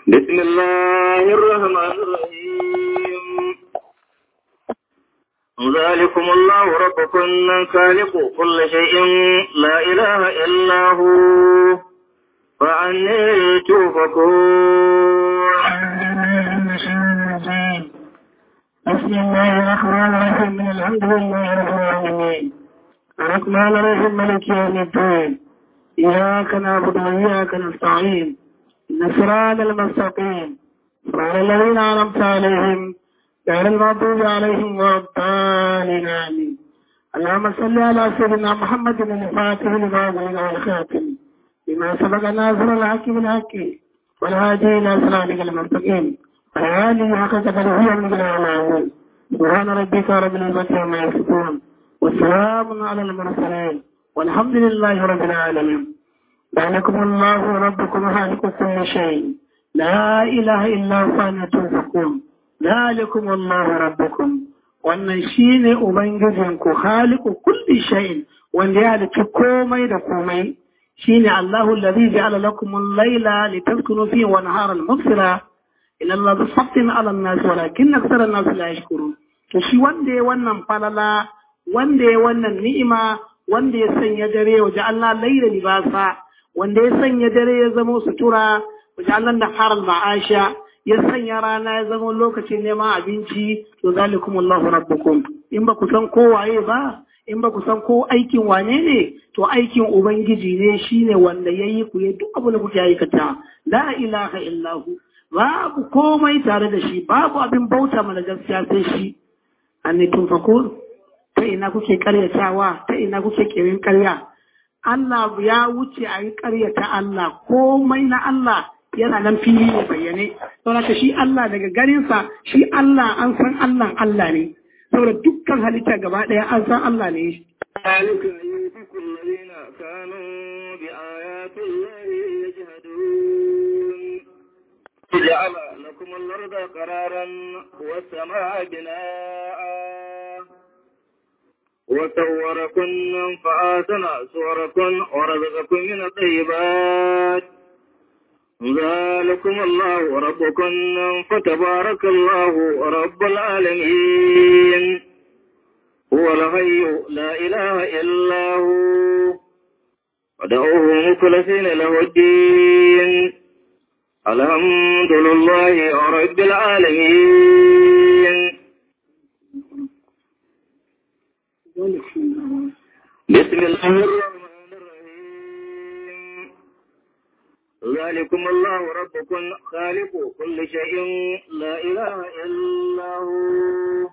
بسم الله الرحمن الرحيم ذلكم الله ربكم خالق كل شيء لا إله إلا هو فعني توفكون بسم الله الرحمن الرحيم من الحمد لله رب العالمين الرحمن الرحيم ملك يوم الدين إياك نعبد وإياك نستعين الصراط المستقيم صراط الذين أنعمت عليهم غير المغضوب عليهم ولا الضالين آمين اللهم صل على سيدنا محمد الفاتح لما أغلق والخاتم بما سبق ناصر الحق بالحق والهادي إلى صراطك المستقيم وعلى آله حق قدره من العالمين سبحان ربك رب العزة عما يصفون والسلام على المرسلين والحمد لله رب العالمين ذلكم الله ربكم خالق كل شيء لا إله إلا هو فأنا توفقون ذلكم الله ربكم wannan shi ne Ubangijinku haliku kulli shay'in wanda ya halicci komai da komai shi ne Allahu lalzi ja'ala lakum al-laila litaskunu fihi wa nahara al-mubsira ila Allah bi sabtin ala an-nas walakin akthara an-nas la yashkurun to shi wanda ya wannan falala wanda ya wannan ni'ima wanda ya sanya dare wa ja'alna layla libasa wanda ya sanya dare ya zama sutura wajen Allah da haral ma'asha ya sanya rana ya zama lokacin neman abinci to zalikum Allahu rabbukum in ba ku san ko waye ba in ba ku san ko aikin wane ne to aikin ubangiji ne shine wanda yayi ku yi duk abu da kuke aikata la ilaha illahu babu komai tare da shi babu abin bauta mana gaskiya sai shi anni tunfakur ta ina kuke karyatawa ta ina kuke kirin karya Allah ya wuce a yi ƙaryata Allah komai na Allah yana nan fili ne bayyane saboda shi Allah daga ganinsa shi Allah an san Allah Allah ne saboda dukkan halitta gaba ɗaya an san Allah ne ذلك يوفق الذين كانوا بآيات الله يجهدون جعل لكم الأرض قرارا والسماء بناء وصوركن فآتنا صوركن ورزقكم من الطيبات ذلكم الله ربكم فتبارك الله رب العالمين هو الحي لا إله إلا هو ودعوه مخلصين له الدين الحمد لله رب العالمين بسم الله الرحمن الرحيم ذلكم الله ربكم خالق كل شيء لا إله إلا هو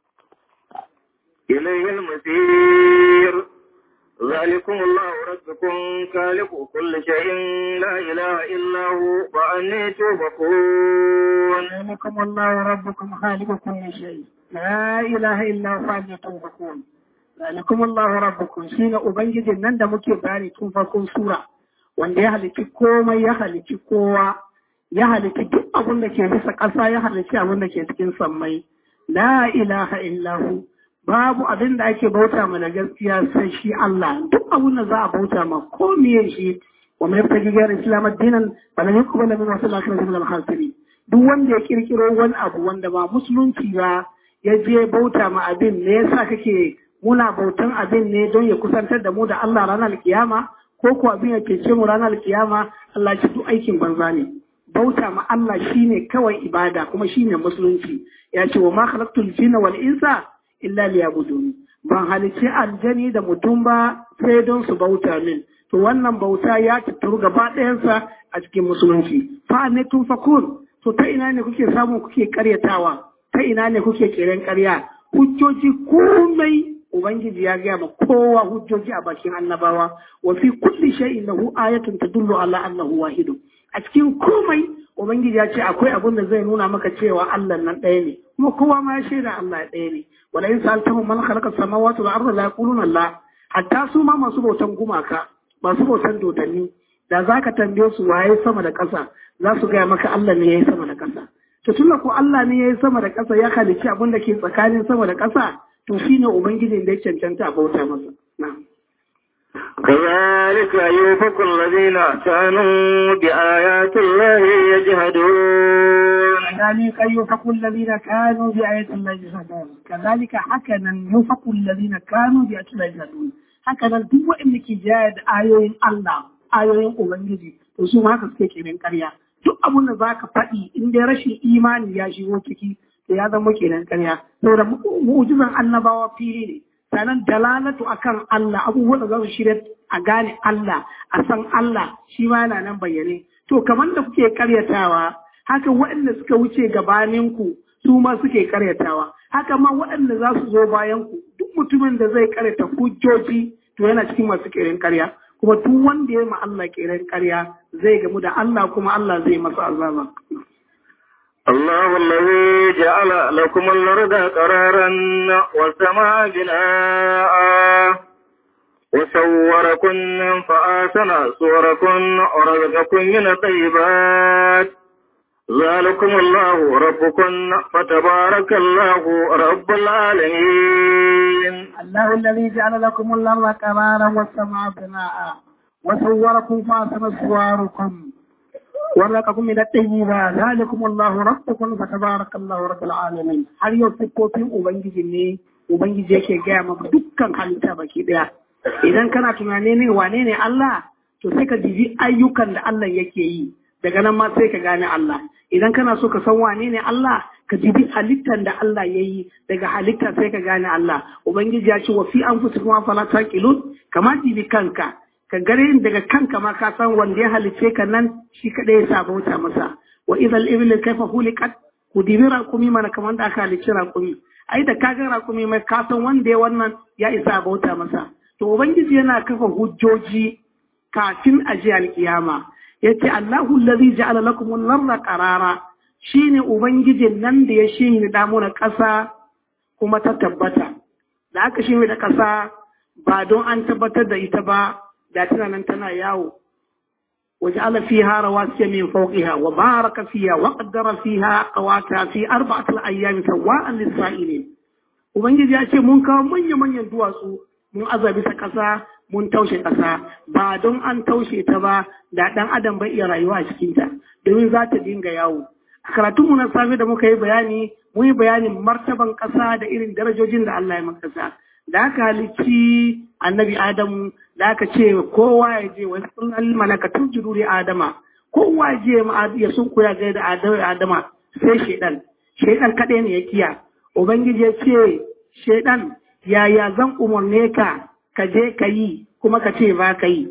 إليه المسير ذلكم الله ربكم خالق كل شيء لا إله إلا هو فأني توفقون ذلكم الله ربكم خالق كل شيء لا إله إلا هو فأني توفقون ذلكم الله ربكم شين أبنجد نند مكي باري تنفقون سورة wanda ya halitti komai ya halitti kowa ya halitti duk abin da ke bisa ƙasa ya halitti abin da ke cikin sammai la ilaha illahu babu abin da ake bauta mana gaskiya sai shi Allah duk abin da za a bauta ma ko miye shi wa mai fata gigiyar islam addinan bala ne kuma lamin wasu lafiyar zama hasiri duk wanda ya kirkiro wani abu wanda ba musulunci ba ya je bauta ma abin ne yasa kake muna bautan abin ne don ya kusantar da mu da Allah ranar kiyama ko ko abin ya cece mu ranar kiyama Allah ya duk aikin banza ne bauta ma Allah shine kawai ibada kuma shine musulunci ya ce wa ma khalaqtul jinna wal insa illa liyabudun ban halicci aljani da mutum ba sai don su bauta min to wannan bauta ya tattaru gaba ɗayansa a cikin musulunci fa ne tun fakun to ta ina ne kuke samu kuke karyatawa ta ina ne kuke kiran karya hujjoji komai Ubangiji ya gaya ma kowa hujjoji a bakin annabawa wa fi kulli shay'in lahu ayatun tadullu ala annahu wahidu a cikin komai Ubangiji ya ce akwai abin da zai nuna maka cewa Allah nan ɗaya ne kuma kowa ma ya shaida Allah ɗaya ne wala in sa'altahum man khalaqa samawati wal arda la yaquluna Allah hatta su ma masu bautan gumaka masu bautan dodanni da zaka tambaye su waye sama da ƙasa za su gaya maka Allah ne yayi sama da ƙasa to tunda ko Allah ne yayi sama da ƙasa ya halicci abin da ke tsakanin sama da ƙasa to shi ne Ubangijin da ya cancanta a bauta masa. كذلك يوفق الذين كانوا بآيات الله يجهدون كذلك يوفق الذين كانوا بآيات الله يجهدون كذلك هكذا يوفق الذين كانوا بآيات الله يجهدون هكذا duk wanda ke jaya da ayoyin Allah ayoyin Ubangiji to su ma haka suke kenan ƙarya duk abun da zaka faɗi in dai rashin imani ya shigo ciki to ya zama kenan ƙarya saboda mu'jizan annabawa fili ne sannan dalalatu akan Allah abubuwan da za su shirya a gane Allah a san Allah shi ma yana nan bayyane to kamar da kuke karyatawa haka waɗanda suka wuce gabaninku su ma suke karyatawa haka ma waɗanda za su zo bayan ku duk mutumin da zai karyata hujjoji to yana cikin masu kiran karya kuma duk wanda ya ma Allah kiran karya zai gamu da Allah kuma Allah zai masa azaba الله الذي جعل لكم الأرض قرارا والسماء بناء وصوركم فآسن صوركم ورزقكم من الطيبات ذلكم الله ربكم فتبارك الله رب العالمين الله الذي جعل لكم الأرض قرارا والسماء بناء وصوركم فآسن صوركم ورزقكم من الطيبات ذلكم الله ربكم فتبارك الله رب العالمين har yau siffofin ubangiji ne ubangiji yake gaya maka dukkan halitta baki daya idan kana tunane ne wane ne Allah to sai ka jibi ayyukan da Allah yake yi daga nan ma sai ka gane Allah idan kana so ka san wane ne Allah ka jibi halittan da Allah ya yi daga halitta sai ka gane Allah ubangiji ya ce wa fi anfusikum afala taqilun kama jibi kanka ka gare daga kanka ma ka san wanda ya halice ka nan shi kadai ya sa bauta masa wa idhal ibli kaifa hulikat ku dibi raƙumi mana kamar da aka halicci raƙumi ai da ka ga raƙumi mai ka san wanda ya wannan ya isa bauta masa to ubangiji yana kafa hujjoji kafin a ji alkiyama yace Allahu allazi ja'ala lakum an-narra qarara shine ubangijin nan da ya shine da mu na ƙasa kuma ta tabbata da aka shine da ƙasa ba don an tabbatar da ita ba da tana nan tana yawo وجعل فيها رواسي من فوقها وبارك فيها وقدر فيها قواتها في أربعة الأيام سواء للسائلين Ubangiji ya ce mun kawo manya-manyan duwatsu mun aza bisa ƙasa mun taushe ƙasa ba don an taushe ta ba da ɗan adam bai iya rayuwa a cikinta domin za ta dinga yawo. A karatunmu na safe da muka yi bayani mun yi bayanin martaban ƙasa da irin darajojin da Allah ya maka ƙasa. Da aka halicci annabi Adamu da aka ce kowa ya je wani sunan malaka tun jiruri Adama kowa ya je ya sun koya gai da Adama sai shaidan shaidan kaɗai ne ya kiya Ubangiji ya ce shaidan yaya zan umarne ka ka je ka yi kuma ka ce ba ka yi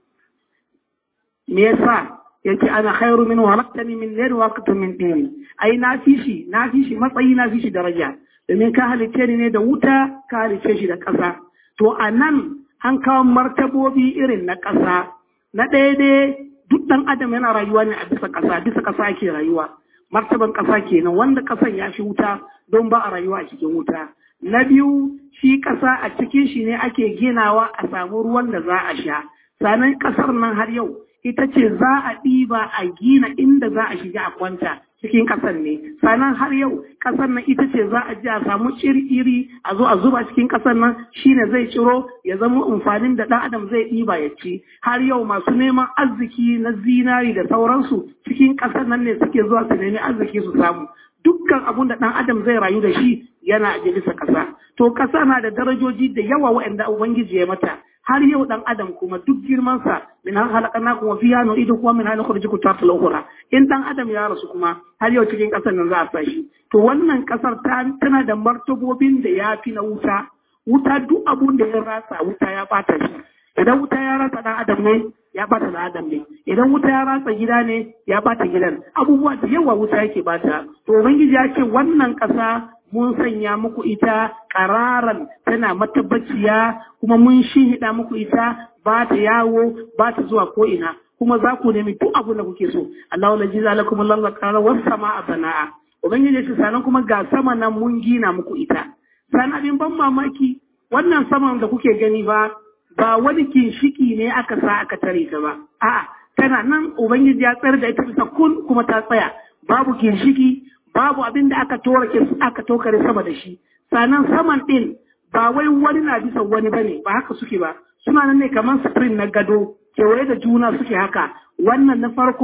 me yasa yace ana khairu min walaktani min nar waqtu min din ai na fi shi na fi shi matsayi na fi shi daraja domin ka halice ni ne da wuta ka halice shi da ƙasa to a nan an kawo martabobi irin na ƙasa na ɗaya dai duk ɗan adam yana rayuwa ne a bisa ƙasa bisa ƙasa ake rayuwa martaban ƙasa kenan wanda ƙasan ya fi wuta don ba a rayuwa a cikin wuta na biyu shi ƙasa a cikin shi ne ake ginawa a samu ruwan da za a sha sannan ƙasar nan har yau ita ce za a ɗiba a gina inda za a shiga a kwanta cikin ƙasar ne sannan har yau ƙasar nan ita ce za a ji a samu iri a zo a zuba cikin ƙasar nan shine zai ciro ya zama amfanin da ɗan adam zai ɗiba ya ci har yau masu neman arziki na zinari da sauransu cikin ƙasar nan ne suke zuwa su nemi arziki su samu dukkan abun da ɗan adam zai rayu da shi yana a bisa ƙasa to ƙasa na da darajoji da yawa waɗanda ubangiji ya mata har yau dan adam kuma duk girmansa min har halakana kuma fiya no ido kuma min hal khurji ta ukhra in dan adam ya rasu kuma har yau cikin kasar nan za a sa shi to wannan kasar ta tana da martabobin da ya fi na wuta wuta duk abun da ya rasa wuta ya bata shi idan wuta ya rasa dan adam ne ya bata dan adam ne idan wuta ya rasa gida ne ya bata gidan abubuwa da yawa wuta yake bata to ubangiji ya ce wannan kasa mun sanya muku ita ƙararan tana matabbaciya kuma mun shihida muku ita ba ta yawo ba ta zuwa ko'ina kuma za ku nemi duk abu da kuke so Allah wala jiza lakum Allah qara was samaa bana'a ubangiji ce sanan kuma ga sama nan mun gina muku ita san abin ban mamaki wannan saman da kuke gani ba ba wani kinshiki ne aka sa aka tare ta ba a'a tana nan ubangiji ya tsare da ita bisa kun kuma ta tsaya babu kinshiki babu abin da aka torake aka tokare sama da shi sannan saman din ba wai wani na bisa wani bane ba haka suke ba suna nan ne kamar spring na gado kewaye da juna suke haka wannan na farko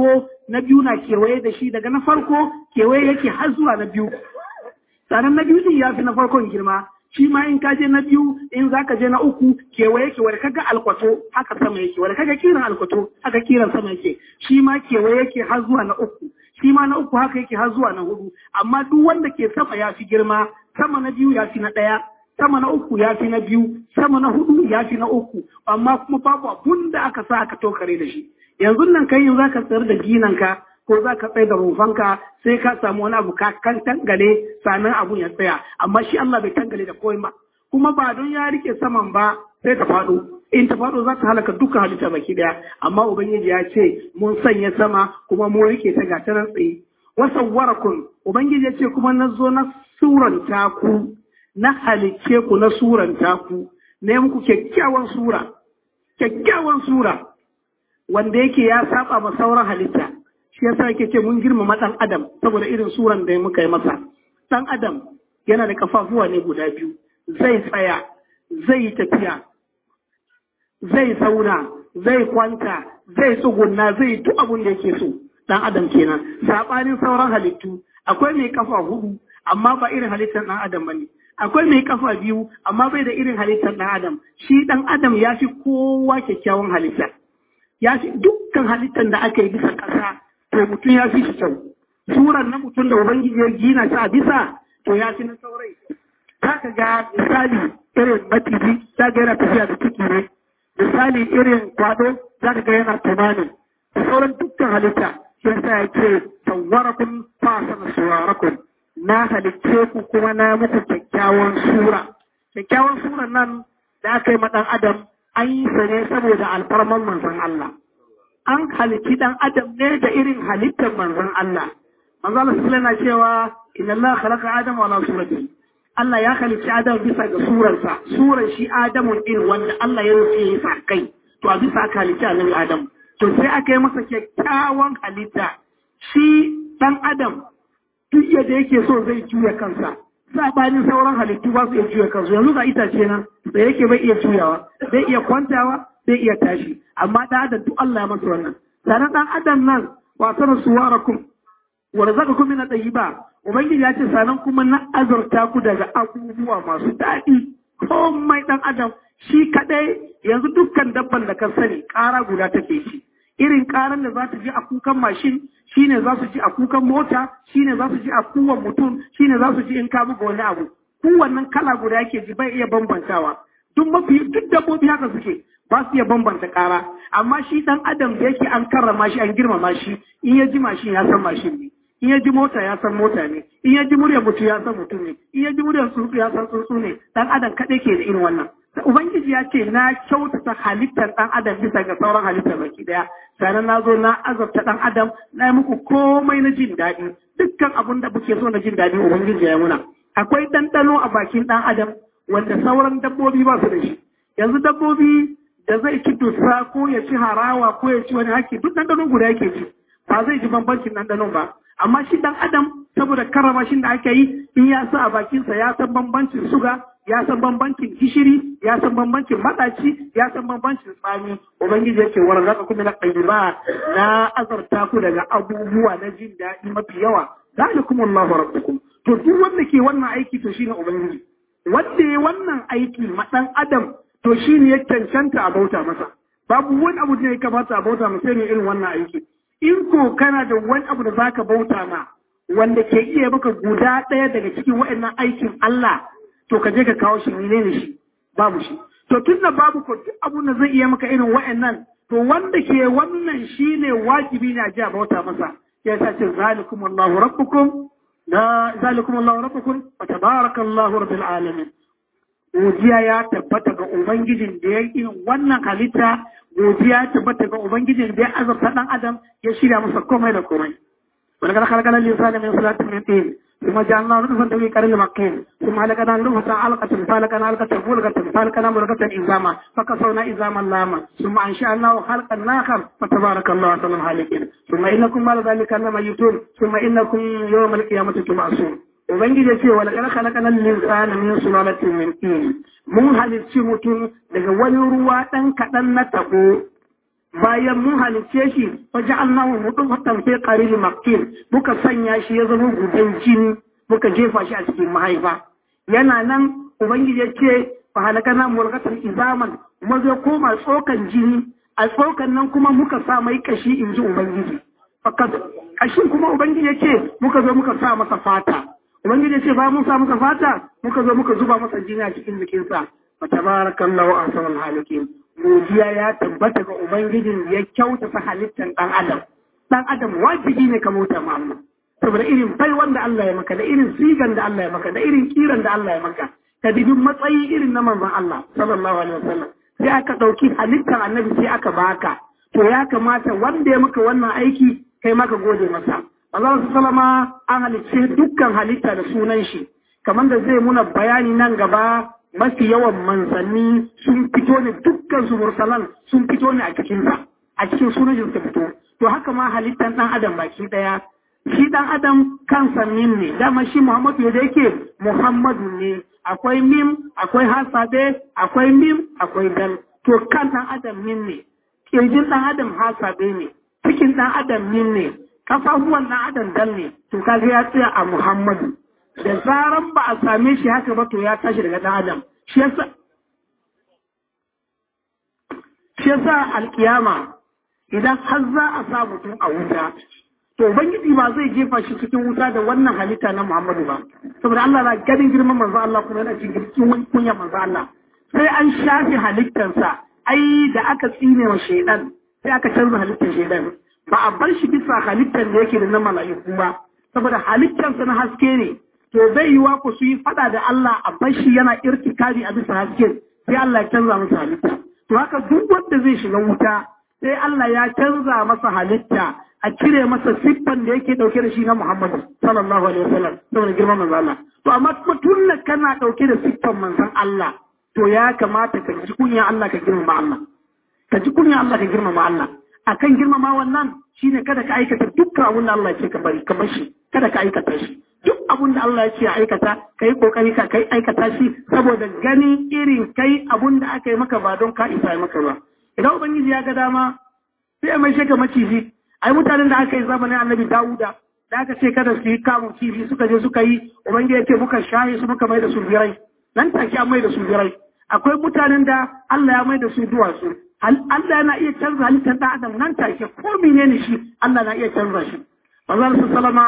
na biyu na kewaye da shi daga na farko kewaye yake har zuwa na biyu sannan na biyu din ya fi na farkon girma shi ma in ka je na biyu in za ka je na uku kewaye yake wanda kaga alkwato haka sama yake wanda kaga kiran alkwato haka kiran sama yake shi ma kewaye yake har zuwa na uku shi ma na uku haka yake har zuwa na hudu amma duk wanda ke sama ya fi girma sama na biyu ya fi na ɗaya sama na uku ya fi na biyu sama na hudu ya fi na uku amma kuma babu abun da aka sa aka tokare da shi yanzu nan kai yanzu zaka tsayar da ginanka ko za ka tsaye da rufanka sai ka samu wani abu ka kan tangale sannan abun ya tsaya amma shi Allah bai tangale da komai ba kuma ba don ya rike saman ba sai ta faɗo in ta faɗo za ta halaka dukkan halitta baki daya amma ubangiji ya ce mun sanya sama kuma mun rike ta ga tanan tsaye wasawwarakun ubangiji ya ce kuma na zo na suranta ku na halicce ku na suranta ku ne muku kyakkyawan sura kyakkyawan sura wanda yake ya saba ma sauran halitta shi yasa yake ce mun girmama ɗan adam saboda irin suran da muka yi masa ɗan adam yana da kafafuwa ne guda biyu zai tsaya zai yi tafiya zai zauna zai kwanta zai tsugunna zai duk abin da yake so ɗan adam kenan saɓanin sauran halittu akwai mai kafa hudu amma ba irin halittar ɗan adam bane akwai mai kafa biyu amma bai da irin halittar ɗan adam shi ɗan adam ya fi kowa kyakkyawan halitta ya fi dukkan halittar da aka yi bisa ƙasa to mutum ya fi shi kyau suran na mutum da ubangiji ya gina shi a bisa to ya fi na saurai za ka ga misali irin maciji za ga yana tafiya da ciki ne misali irin kwado za ka ga yana tunanin da sauran dukkan halitta shi yasa ya ce sawwarakun fasana suwarakun na halicce ku kuma na muku kyakkyawan sura kyakkyawan suran nan da aka yi ma ɗan adam an yi sa ne saboda alfarman manzon Allah an halitti dan adam ne da irin halittar manzon Allah. Manzon Allah sallallahu na cewa inna Allah khalaqa Adam wa surati. Allah ya halitti Adam bisa ga surarsa, surar shi Adamu din wanda Allah ya rufe ya sa kai. To a bisa aka halitti annabi Adam. To sai aka yi masa kyakkyawan halitta. Shi dan Adam duk yadda yake so zai juya kansa. Sabanin sauran halittu ba su iya juya kansu. Yanzu ga itace nan da yake bai iya juyawa, zai iya kwantawa, zai iya tashi amma da adam duk Allah ya masa wannan sanan dan adam nan wasan suwarakum wa razaqakum min at-tayyiba ubangiji ya ce sanan kuma na azurta ku daga abubuwa masu daɗi komai dan adam shi kadai yanzu dukkan dabban da ka sani ƙara guda take shi irin ƙaran da za ta ji a kukan mashin shine za su ji a kukan mota shine za su ji a kuwan mutum shine za su ji in ka buga wani abu kowannen kala guda yake ji bai iya bambantawa duk mafi duk dabbobi haka suke ba su iya bambanta ƙara amma shi ɗan adam da yake an karrama shi an girmama shi in ya ji mashin ya san mashin ne in ya ji mota ya san mota ne in ya ji muryar mutum ya san mutum ne in ya ji muryar tsuntsu ya san tsuntsu ne ɗan adam kaɗai ke da irin wannan ubangiji ya ce na kyautata halittar ɗan adam bisa ga sauran halittar baki ɗaya sannan na zo na azabta ɗan adam na yi muku komai na jin daɗi dukkan abin da kuke so na jin daɗi ubangiji ya muna akwai ɗanɗano a bakin ɗan adam wanda sauran dabbobi ba su da shi yanzu dabbobi da zai ci dusa ko ya ci harawa ko ya ci wani haki duk ɗanɗanon guda yake ci ba zai ji bambancin ɗanɗanon ba amma shi ɗan adam saboda karrama shi da ake yi in ya sa a bakinsa ya san bambancin suga ya san bambancin gishiri ya san bambancin maɗaci ya san bambancin tsami ubangiji yake war zaka kuma na ba na azarta ku daga abubuwa na jin daɗi mafi yawa zalikum Allahu rabbukum to duk wanda ke wannan aiki to shine ubangiji wanda ya wannan aiki ma ɗan adam to shi ne ya cancanta a bauta masa babu wani abu da ya kamata a bauta masa ne irin wannan aiki in ko kana da wani abu da zaka bauta ma wanda ke iya maka guda ɗaya daga cikin waɗannan aikin Allah to ka je ka kawo shi ne ne shi babu shi to tun da babu ko duk abun da zai iya maka irin waɗannan to wanda ke wannan shine wajibi ne a ji a bauta masa ya sa ce zalikum Allahu rabbukum la zalikum Allahu rabbukum wa tabarakallahu rabbil alamin godiya ya tabbata ga Ubangijin da ya yi wannan halitta, godiya ya tabbata ga Ubangijin da ya azabta ɗan Adam ya shirya masa komai da komai. Wani kada kalkalar lisani min salatin min ɗin, ثم جعلنا نطفة في قرن مكين ثم علقنا نطفة علقة فالقنا علقة ملقة فالقنا ملقة إزاما فكسونا إزاما لاما ثم أنشأناه خلقا آخر فتبارك الله أحسن الخالقين ثم إنكم بعد ذلك لميتون ثم إنكم يوم القيامة تبعثون Ubangiji ya ce wa laƙar halakanan linsana min sulalatin min tin mun halicci mutum daga wani ruwa ɗan kaɗan na tabo bayan mun halicce shi wa ja'alnahu nutfatan fi qaril makin muka sanya shi ya zama gudan jini muka jefa shi a cikin mahaifa yana nan ubangiji ya ce fa halakana mulkatan izaman kuma zai koma tsokan jini a tsokan nan kuma muka sa mai kashi in ji ubangiji fakat kashin kuma ubangiji ya ce muka zo muka sa masa fata ubangiji ya ce ba mun sa masa fata muka zo muka zuba masa jini a cikin jikinsa fa tabarakallahu ahsanul halikin godiya ya tabbata ga ubangijin ya kyautata halittar dan adam dan adam wajibi ne ka mota ma Allah saboda irin bai wanda Allah ya maka da irin sigan da Allah ya maka da irin kiran da Allah ya maka ka dubi matsayi irin na manzon Allah sallallahu alaihi wasallam sai aka dauki halittar annabi sai aka baka to ya kamata wanda ya maka wannan aiki kai maka gode masa Allah sallama an halicce dukkan halitta da sunan shi kamar da zai muna bayani nan gaba mafi yawan manzanni sun fito ne dukkan su mursalan sun fito ne a cikin sa a cikin sunan shi fito to haka ma halittar dan adam baki daya shi dan adam kansa min ne dama shi Muhammadu da yake Muhammadu ne akwai mim akwai hasabe akwai mim akwai dal to kan dan adam min ne kirjin dan adam hasabe ne cikin dan adam min ne kafafuwan dan adam dal ne to kaga ya tsaya a Muhammadu da zaran ba a same shi haka ba to ya tashi daga dan adam shi yasa shi yasa alkiyama idan har za a sa mutum a wuta to ubangiji ba zai jefa shi cikin wuta da wannan halitta na Muhammadu ba saboda Allah na ganin girman manzo Allah kuma yana cikin kunya manzo Allah sai an shafi halittarsa ai da aka tsine wa shaidan sai aka canza halittar shaidan ba a bar shi bisa halittar da yake da na mala'iku ba saboda halittarsa na haske ne to zai yi ku su yi fada da Allah a bar shi yana irtikari a bisa haske sai Allah ya canza masa halitta to haka duk wanda zai shiga wuta sai Allah ya canza masa halitta a cire masa siffan da yake dauke da shi na Muhammadu sallallahu alaihi wasallam saboda girman manzon Allah to amma kuma tun kana dauke da siffan manzon Allah to ya kamata ka ji kunya Allah ka girmama Allah ka ji kunya Allah ka girmama Allah akan girmama wannan shine kada ka aikata dukkan abin da Allah ya ce ka bari ka bar shi kada ka aikata shi duk abin da Allah ya ce aikata ka yi kokari ka kai aikata shi saboda ganin irin kai abin da aka yi maka ba don ka isa maka ba idan ubangiji ya ga dama sai ya mai shaka maciji ai mutanen da aka yi zamanin annabi Dawuda da aka ce kada su yi kamun kifi suka je suka yi ubangiji ya ce muka shaye su muka mai da su birai nan take an mai da su birai akwai mutanen da Allah ya mai da su duwatsu Allah yana iya canza halittar ɗan adam nan take ko menene shi Allah na iya canza shi manzon sallama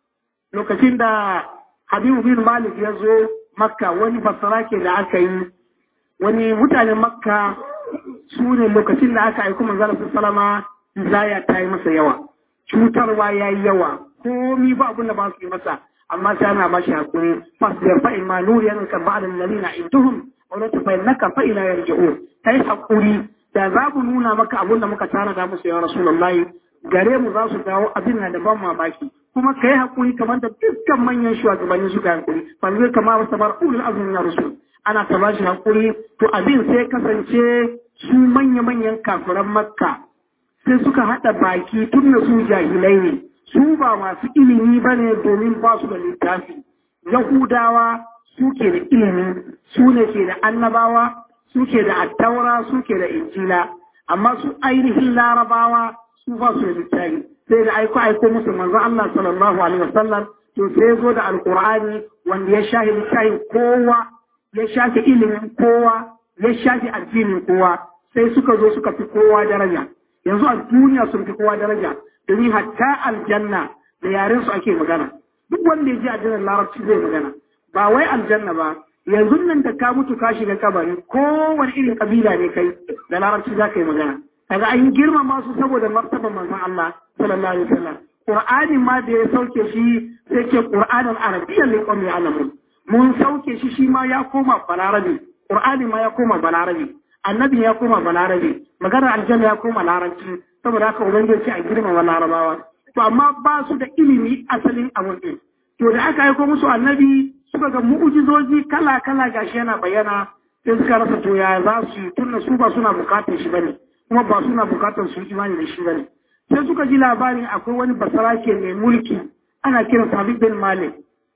lokacin da Habibu bin Malik ya zo Makka wani basarake da aka yi wani mutanen Makka su ne lokacin da aka aiko manzon sallama zaya ta yi masa yawa cutarwa ya yi yawa komi ba abin da ba su yi masa amma sai ana ba shi hakuri fasbir fa in ma nuriyan ka ba'da alladhina intuhum wa la tafannaka fa ila yarji'un kai hakuri da za mu nuna maka abin da muka tara da musu ya rasulullahi gare mu za su dawo abin na da ban mamaki kuma kai hakuri kamar da dukkan manyan shugabanni suka hakuri fa zai kama wasu bar ulul azmi na rasul ana ta ba shi hakuri to abin sai kasance su manya-manyan kafiran makka sai suka haɗa baki tun da su jahilai ne su ba masu ilimi ba ne domin ba su da littafi yahudawa suke da ilimi su ne ke da annabawa suke da attaura suke da injila amma su ainihin larabawa su ba su da littafi sai da aiko aiko musu manzo Allah sallallahu alaihi wasallam to sai zo da alqur'ani wanda ya shahi littafin kowa ya shafi ilimin kowa ya shafi addinin kowa sai suka zo suka fi kowa daraja yanzu a duniya sun fi kowa daraja domin hatta aljanna da yaren su ake magana duk wanda ya ji aljannar larabci zai magana ba wai aljanna ba yanzu nan da ka mutu ka shiga kabari kowane irin kabila ne kai da larabci za ka yi magana kaga an girmama su saboda martaban manzon Allah sallallahu alaihi wasallam Qur'ani ma da ya sauke shi sai ke Qur'anin Arabiyyan ne qawmi alamun mun sauke shi shi ma ya koma balarabi Qur'ani ma ya koma balarabi annabi ya koma balarabe maganar aljanna ya koma larabci saboda haka ubangiji a girmama larabawa to amma ba su da ilimi asalin abun din to da aka aiko musu annabi suka ga mu'ujizoji kala kala gashi yana bayyana sai suka rasa to ya za su yi tunda su ba suna bukatar shi bane kuma ba suna bukatar su imani da shi bane sai suka ji labarin akwai wani basarake mai mulki ana kiran Habib bin Malik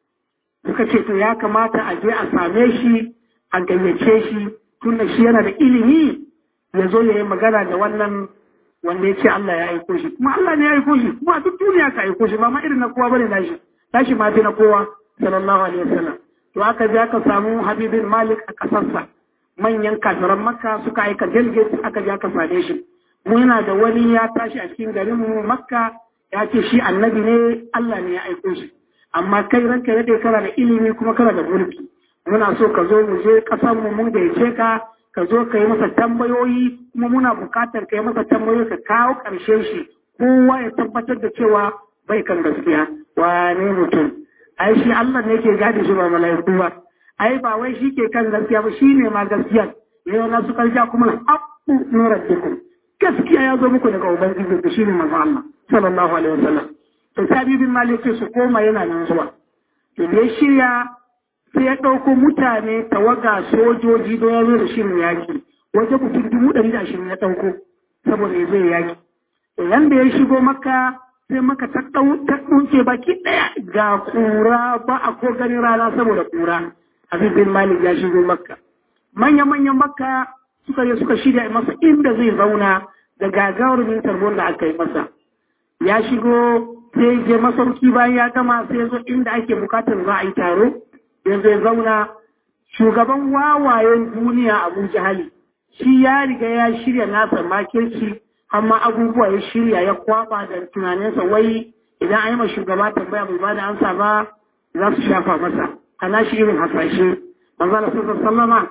suka ce to ya kamata a je a same shi a gayyace shi tunda shi yana da ilimi ya zo ya yi magana da wannan wanda ya ce Allah ya aiko shi kuma Allah ne ya aiko shi kuma a duk duniya ka aiko shi ba ma irin na kowa bane nashi tashi ma fi na kowa sallallahu alaihi wasallam to aka je aka samu Habibin Malik a kasarsa manyan kafiran Makka suka aika delegate aka je aka same shi mu yana da wani ya tashi a cikin garin mu Makka ya ce shi annabi ne Allah ne ya aiko shi amma kai ranka ya dai kana da ilimi kuma kana da mulki muna so ka zo mu je kasar mu mun gaice ka ka zo ka yi masa tambayoyi kuma muna bukatar ka yi masa tambayoyi ka kawo ƙarshen shi kowa ya tabbatar da cewa bai kan gaskiya wane mutum ai shi Allah ne ke gadi shi ba mala'iku ba ai ba wai shi ke kan gaskiya ba shine ma gaskiya yau na su karja kuma na abu min rabbikum gaskiya ya zo muku daga ubangiji da shine manzo Allah sallallahu alaihi wasallam to sabi bin malik su koma yana nan zuwa to da shirya sai ya ɗauko mutane tawaga sojoji don ya zo da shirin yaƙi waje mutum dubu ɗari da ashirin ya ɗauko saboda ya zai yaƙi idan da ya shigo maka sai maka ta ɗauke baki ɗaya ga ƙura ba a ko ganin rana saboda ƙura Habib bin Malik ya shigo makka manya-manyan makka suka je suka shirya masa inda zai zauna da gagarumin tarbon da aka yi masa ya shigo sai je masauki bayan ya gama sai zo inda ake bukatar za a yi taro yanzu ya zauna shugaban wawayen duniya abu jahali shi ya riga ya shirya nasa makirci amma abubuwa ya shirya ya kwaba da tunaninsa wai idan an yi ma shugaba tambaya bai ba da ansa ba za su shafa masa ana shi irin hasashe manzala sun sallama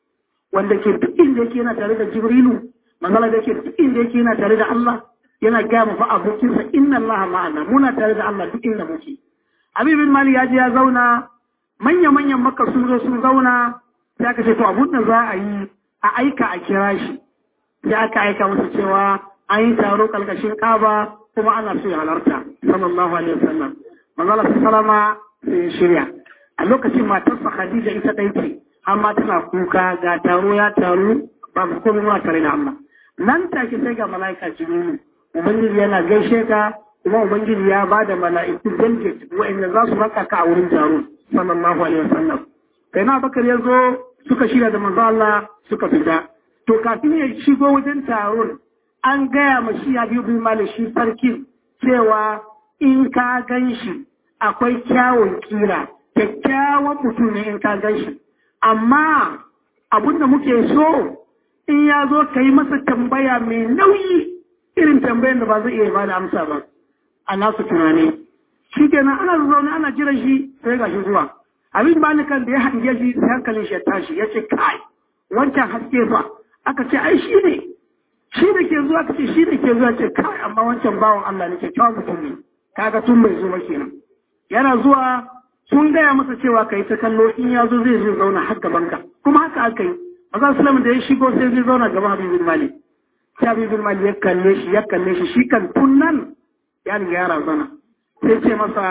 wanda ke duk inda yake yana tare da jibrilu manzala da ke duk inda yake yana tare da Allah yana gaya mu fa abokinsa inna Allah ma'ana muna tare da Allah duk inda muke Habibin Mali ya je ya zauna manya-manyan maka sun zo sun zauna sai aka ce to abun da za a yi a aika a kira shi sai aka aika masa cewa an yi taro kalkashin kaba kuma ana so ya halarta sallallahu alaihi wasallam manzala sallama sai ya shirya a lokacin matarsa Khadija ita ɗaya ce amma tana kuka ga taro ya taru ba mu komai ma tare da Allah nan take sai ga mala'ika Jibrilu ubangiji yana gaishe ka kuma ubangiji ya ba da mala'iku delegate wa'anda za su raka ka a wurin taro sallallahu alaihi wasallam kai na bakar ya zo suka shirya da manzo Allah suka fita to kafin ya shigo wajen taron an gaya ma shi Habibu bin Malik shi sarki cewa in ka gan shi akwai kyawun kira kyakkyawan mutum ne in ka gan shi amma abin da muke so in ya zo ka yi masa tambaya mai nauyi irin tambayar da ba zai iya ba da amsa ba a nasu tunani shi kenan ana zaune ana jiran shi sai ga shi zuwa abin banikan da ya hange shi sai hankalin shi ya tashi ya ce kai wancan haske fa aka ce ai shi ne shi da ke zuwa ka ce shi da ke zuwa ce kai amma wancan bawan Allah ne kyakkyawan mutum ne kaga tun bai zo ba kenan yana zuwa sun gaya masa cewa ka yi ta kallo in ya zo zai zai zauna har gaban ka kuma haka aka yi maza sulam da ya shigo sai zai zauna gaban habibin mali sai habibin mali ya kalle shi ya kalle shi shi kan tun nan ya riga ya razana sai ce masa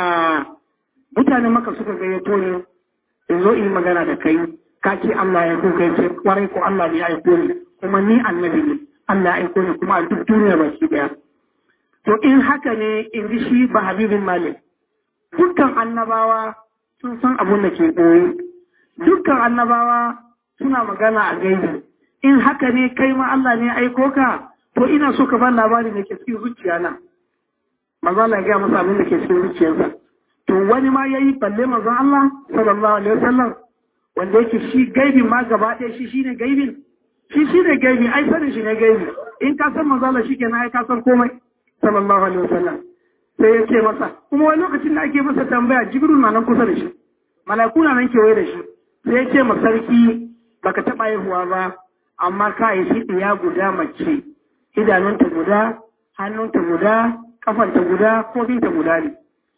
mutane maka suka gayyato ne in zo in magana da kai ka ce Allah ya kuka ce kwarai ko Allah ne ya aiko ni kuma ni annabi ne Allah ya aiko ni kuma a duk duniya baki daya to in haka ne in ji shi ba habibin malik dukkan annabawa sun san abun da ke ɓoye dukkan annabawa suna magana a gaibi in haka ne kai ma Allah ne aiko ka to ina so ka ban labari da ke cikin zuciya na manzo Allah ya gaya masa abin da ke cikin zuciyarsa to wani ma yayi balle manzon Allah sallallahu alaihi wasallam wanda yake shi gaibin ma gaba ɗaya shi shine gaibin shi shine gaibi ai sanin shi ne gaibi in ka san manzo Allah shikenan ai ka san komai sallallahu alaihi wasallam sai ya ce masa kuma wani lokacin da ake masa tambaya jibril na nan kusa da shi mala'iku na nan kewaye da shi sai ya ce ma sarki baka taɓa haihuwa ba amma ka yi shi ɗiya guda mace idanunta guda hannunta guda kafanta guda kofinta guda ne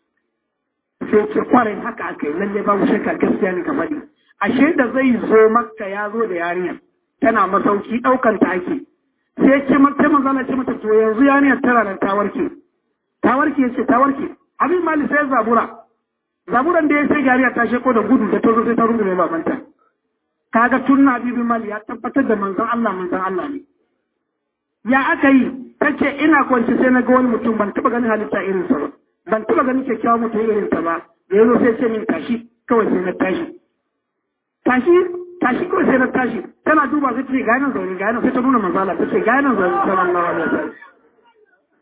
sai ce kwarai haka aka yi lalle babu shakka gaskiya ne ka faɗi ashe da zai zo makka ya zo da yarinya tana masauki ɗaukan ta ake sai ce mata manzala ce mata to yanzu yarinyar tana nan ta warke ta warke ya ce ta warke abin mali sai zabura zaburan da ya sai gariya ta sheko da gudu da ta zo sai ta rungume babanta kaga tun na bibin mali ya tabbatar da manzon Allah manzon Allah ne ya aka yi ta ce ina kwanci sai na ga wani mutum ban taba ganin halitta irin sa ba ban taba ganin kyakkyawan mutum irin sa ba da yazo sai ce min tashi kawai sai na tashi tashi tashi kawai sai na tashi tana duba sai ce ga nan zaune ga nan sai ta nuna manzala ta ce ga nan zaune sallallahu alaihi wasallam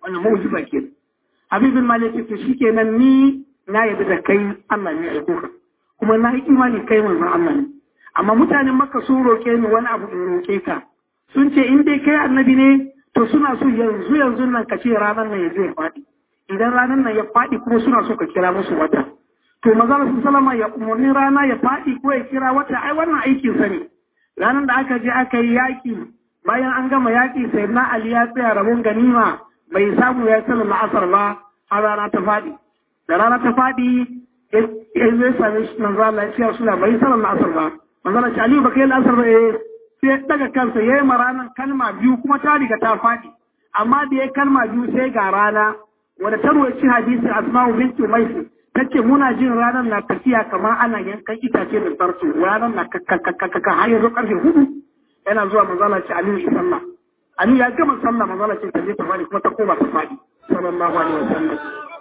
wannan mu'jiza ke habibin malik ce shikenan ni na yabi da kai Allah ne ya aiko ka kuma na yi imani kai manzon Allah ne amma mutanen makka sun roke ni wani abu in roke ka sun ce in dai kai annabi ne to suna so yanzu yanzu nan ka ce ranar nan ya zai faɗi idan ranar nan ya faɗi kuma suna so ka kira musu wata to maza su salama ya umarni rana ya faɗi ko ya kira wata ai wannan aikin sa ne ranar da aka je aka yi yaƙi bayan an gama yaƙi sai na ali ya tsaya rabon ganima bai samu ya sallar la'asar ba har rana ta faɗi da rana ta faɗi ya zai same shi manzo Allah ya ce su bai sallar la'asar ba manzo Allah ya ce Aliyu baka yi la'asar ba eh sai daga kansa ya yi ranar kalma biyu kuma ta riga ta faɗi amma da ya kalma biyu sai ga rana wadda ta ruwaci hadisi asma'u bintu maisi ta ce muna jin ranar na tafiya kamar ana yankan itace da sarsu ranar na kakakakaka har yanzu karfe hudu yana zuwa manzala ce aliyu shi sallah aliyu ya gama sallah manzala ce ta je ta faɗi kuma ta koma ta faɗi sallallahu alaihi wa sallam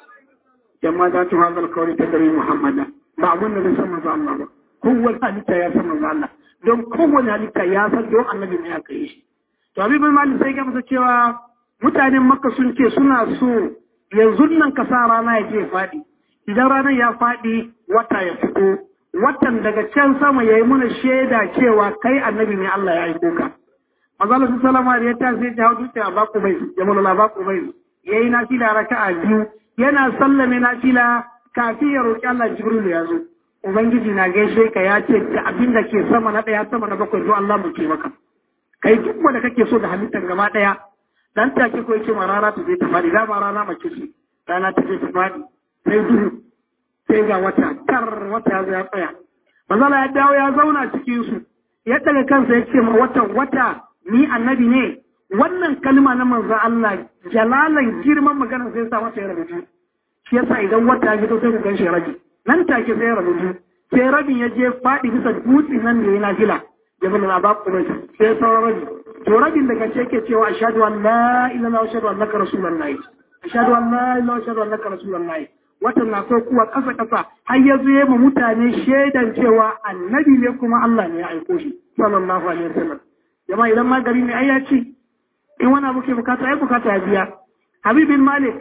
jama'a za ta hazar kawai ta dare muhammada ba abun da bai san manzo Allah ba kowane halitta ya san manzo Allah don kowane halitta ya san don annabi ne aka yi shi. To Habibul Malik sai ga masa cewa mutanen Makka sun ce suna so yanzu nan ka sa rana ya je faɗi. Idan ranar ya faɗi wata ya fito, watan daga can sama ya yi mana shaida cewa kai annabi ne Allah ya aiko ka. Mazala su salama da ya ta sai ta hau dutse a baku bai, ya mulala baku bai. Ya yi nafila raka'a biyu, yana sallame nafila kafin ya roƙi Allah Jibril ya zo. Ubangiji na gaishe ka ya ce da abin da ke sama na ɗaya sama na bakwai zo Allah mu ke maka. Kai duk wanda kake so da halittar gaba ɗaya dan take ko yake ma rana ta je ta faɗi dama rana mace ce rana ta je ta faɗi sai duhu sai ga wata kar wata ya zo ya tsaya. Mazala ya dawo ya zauna cikin su ya daga kansa ya ce ma watan wata ni annabi ne wannan kalma na manzo Allah jalalan girman magana sai sa masa ya rubuta. Shi yasa idan wata ya fito sai ku gan shi rabi. nan take sai rabu biyu sai rabin ya je faɗi bisa dutse nan da yana fila ya bala na ba kuma sai sauran rabi to rabin daga ce ke cewa ashhadu an la ilaha illallah wa ashhadu annaka rasulullahi ashhadu an la ilaha wa ashhadu annaka rasulullahi watan na so kuwa kasa kasa har ya zo ma mutane shaidan cewa annabi ne kuma Allah ne ya aiko shi sallallahu alaihi wasallam jama'a idan ma gari ne ai ya ce in wani abu ke bukata ai bukata ya biya habibin malik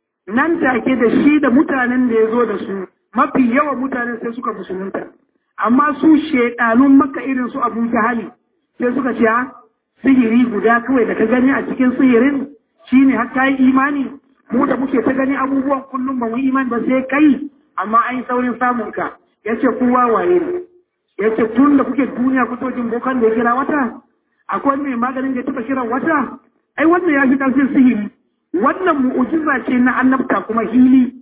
nan take da shi da mutanen da ya zo da su mafi yawan mutane sai suka musulunta amma su shaidanun maka irin su abu jahali sai suka ce sihiri guda kawai da ka gani a cikin sihirin shine har ka yi imani mu da muke ta gani abubuwan kullum ba mu imani ba sai kai amma an yi saurin samun ka yace kowa waye ne yace tun da kuke duniya kuto jin bokan da ya kira wata akwai mai maganin da ya taba kiran wata ai wannan ya fi karfin sihiri wannan mu'ujiza ce na annabta kuma hili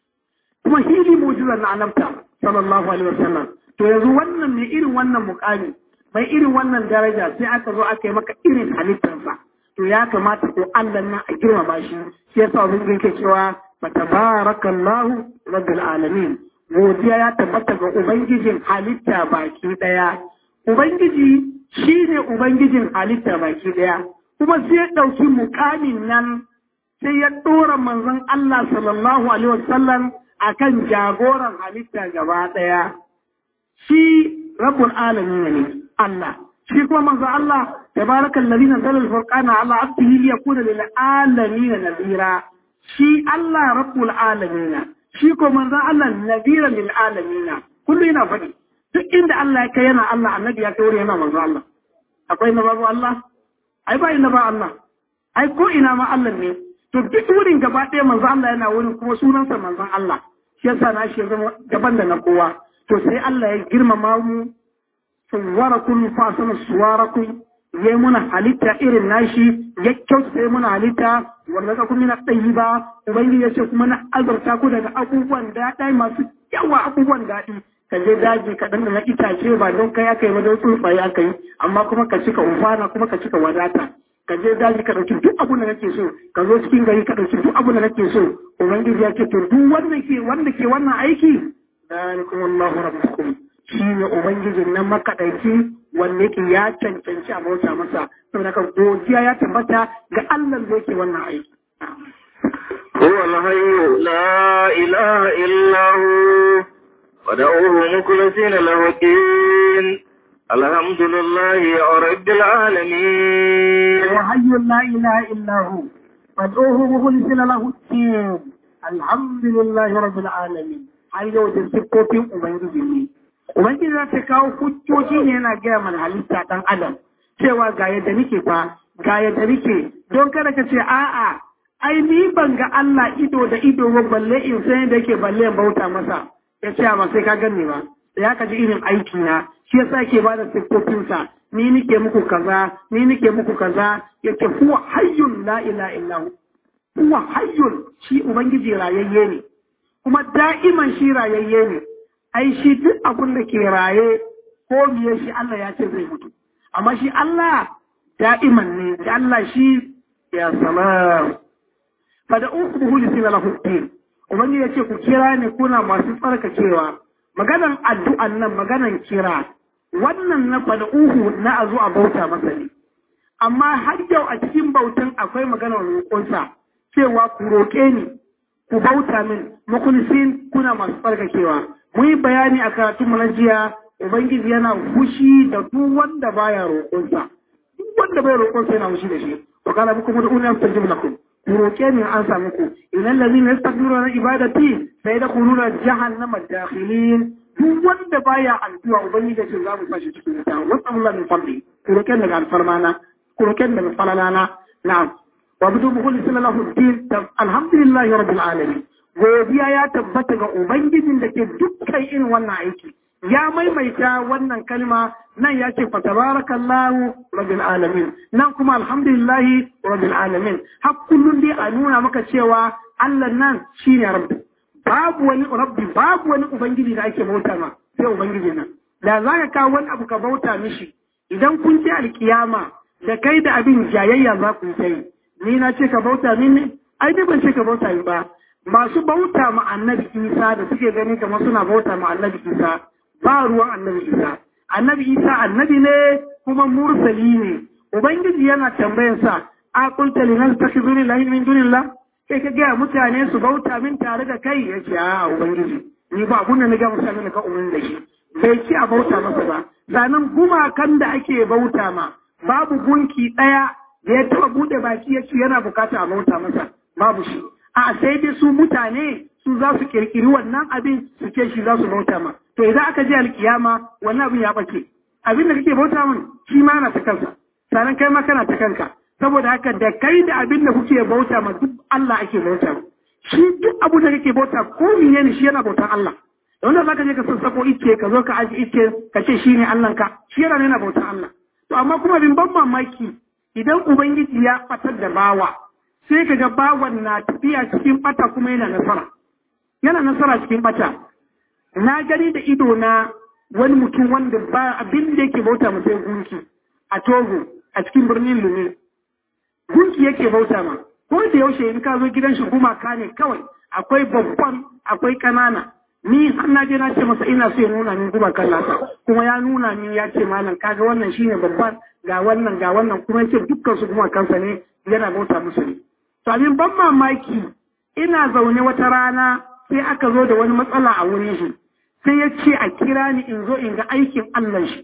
kuma hili mu'jiza na annabta sallallahu alaihi wasallam to yanzu wannan mai irin wannan mukami mai irin wannan daraja sai aka zo aka yi maka irin halittarsa to ya kamata ko Allah na a girmama shi shi yasa mun yake cewa fatabarakallahu rabbil alamin godiya ya tabbata ga ubangijin halitta baki daya ubangiji shine ubangijin halitta baki daya kuma sai ya dauki mukamin nan sai ya ɗora manzon Allah sallallahu Alaihi wasallam a kan jagoran halitta gaba ɗaya. Shi rabbul alamin ne Allah. Shi kuma manzon Allah tabarakan ladina zalal furqana ala abdihi li yakuna lil alamin nadira. Shi Allah rabbul alamin. Shi ko manzon Allah nadira lil alamin. Kullu yana faɗi. Duk inda Allah ya kai yana Allah annabi ya kai wuri yana manzon Allah. Akwai na babu Allah? Ai ba inda ba Allah. Ai ko ina ma Allah ne. to duk wurin gaba ɗaya manzo Allah yana wurin kuma sunansa manzon Allah shi yasa na shi zama daban da na kowa to sai Allah ya girmama mu suwarakum fa sana suwarakum yayi muna halitta irin nashi ya kyauta sai muna halitta wanda ka kuma na tsayi ba ubangiji ya ce kuma na azurta ku daga abubuwan daɗi masu yawa abubuwan daɗi ka je daji ka dan na itace ba don kai aka yi ba don tsuntsaye aka yi amma kuma ka cika umfana kuma ka cika wadata ka je daji ka ɗauki duk abin da kake so ka zo cikin gari ka ɗauki duk abin da kake so ubangiji ya ce to duk wanda ke wanda ke wannan aiki dalikum Allahu rabbukum shi ne ubangijin nan makaɗaici wanda yake ya cancanci a bauta masa saboda ka godiya ya tabbata ga Allah da yake wannan aiki هو الحي لا إله إلا هو ودعوه مخلصين له الدين الحمد لله رب العالمين وحي لا إله إلا هو fad'uhu mukhlisina lahu din alhamdulillahi rabbil alamin har yau da siffofin ubangiji ne ubangiji za ta kawo hujjoji ne yana gaya mana halitta dan adam cewa ga yadda nake fa ga yadda nake don kada ka ce a'a ai ni ban ga Allah ido da ido ba balle in san yadda yake balle in bauta masa ya ce amma sai ka ganni ba ya ka ji irin aiki na shi yasa ke ba da siffofinsa ni nike muku kaza ni nike muku kaza yake huwa hayyun la ilaha illa hu huwa hayyun shi ubangiji rayayye ne kuma da'iman shi rayayye ne ai shi duk abin da ke raye ko miye shi Allah ya ce zai mutu amma shi Allah da'iman ne da Allah shi ya salam fa da uku lisina lahu din ubangiji ya ce ku kira ne kuna masu tsarkakewa maganan addu'an nan maganan kira wannan na fada uhu na a zo a bauta masa ne amma har yau a cikin bautan akwai maganar roƙonsa cewa ku roƙe ni ku bauta min mukulisin kuna masu tsarkakewa mu yi bayani a karatun na jiya ubangiji yana fushi da duk wanda baya roƙonsa duk wanda bai roƙonsa yana fushi da shi wa kana bikum ud'uni astajib lakum ku roƙe ni an samu ku idan lazina yastakbiruna an ibadati sai da kununa jahannama dakhilin duk wanda baya addu'a ubangiji ce za mu fashi cikin wuta wasallallahu min fadli ku roƙe daga alfarmana ku roƙe daga falalana na'am wa bidu mukhlisin lahu din alhamdulillahi rabbil alamin godiya ya tabbata ga ubangijin da ke dukkan irin wannan aiki ya maimaita wannan kalma nan ya ce fatabarakallahu rabbil alamin nan kuma alhamdulillahi rabbil alamin har kullum dai a nuna maka cewa Allah nan shine rabbi babu wani rabbi babu wani ubangiji da ake bauta ma sai ubangiji nan da za ka kawo wani abu ka bauta mishi idan kun ci alkiyama da kai da abin jayayya za ku yi ni na ce ka bauta min ne ai dai ban ce ka bauta min ba masu bauta ma annabi isa da suke gani kamar suna bauta ma annabi isa ba ruwan annabi isa annabi isa annabi ne kuma mursali ne ubangiji yana tambayar sa a qulta liman takhizuni lahi min dunillah kai ka gaya mutane su bauta min tare da kai ya ce a ubangiji ni ba abun da na ga mutane ka umarni da shi bai ci a bauta masa ba sanan gumakan da ake bauta ma babu gunki ɗaya da ya taɓa buɗe baki ya ce yana bukata a bauta masa babu shi a sai dai su mutane su za su kirkiri wannan abin su ce shi za su bauta ma to idan aka je alkiyama wannan abin ya ɓace abin da kake bauta min shi ma na ta kansa sanan kai ma kana ta kanka saboda haka da kai da abin da kuke bauta ma duk Allah ake bauta shi duk abu da kake bauta ko ne shi yana bautan Allah wanda zaka je ka sassako ice ka zo ka aji ice ka ce shine Allah ka shi yana yana bautan Allah to amma kuma bin ban mamaki idan ubangiji ya fatar da bawa sai kaga bawan na tafiya cikin bata kuma yana nasara yana nasara cikin bata na gani da ido na wani mutum wanda ba abin da yake bauta mu sai gunki a Togo a cikin birnin Lumi gunki yake bauta ma ko da yaushe in ka zo gidan shi gumaka ne kawai akwai babban akwai kanana ni har na je na ce masa ina so ya nuna min gumakan nasa kuma ya nuna min ya ce malam kaga wannan shine babban ga wannan ga wannan kuma yace dukkan su gumakansa ne yana bauta musu ne to abin ban mamaki ina zaune wata rana sai aka zo da wani matsala a wurin shi sai ya ce a kira ni in zo in ga aikin Allah shi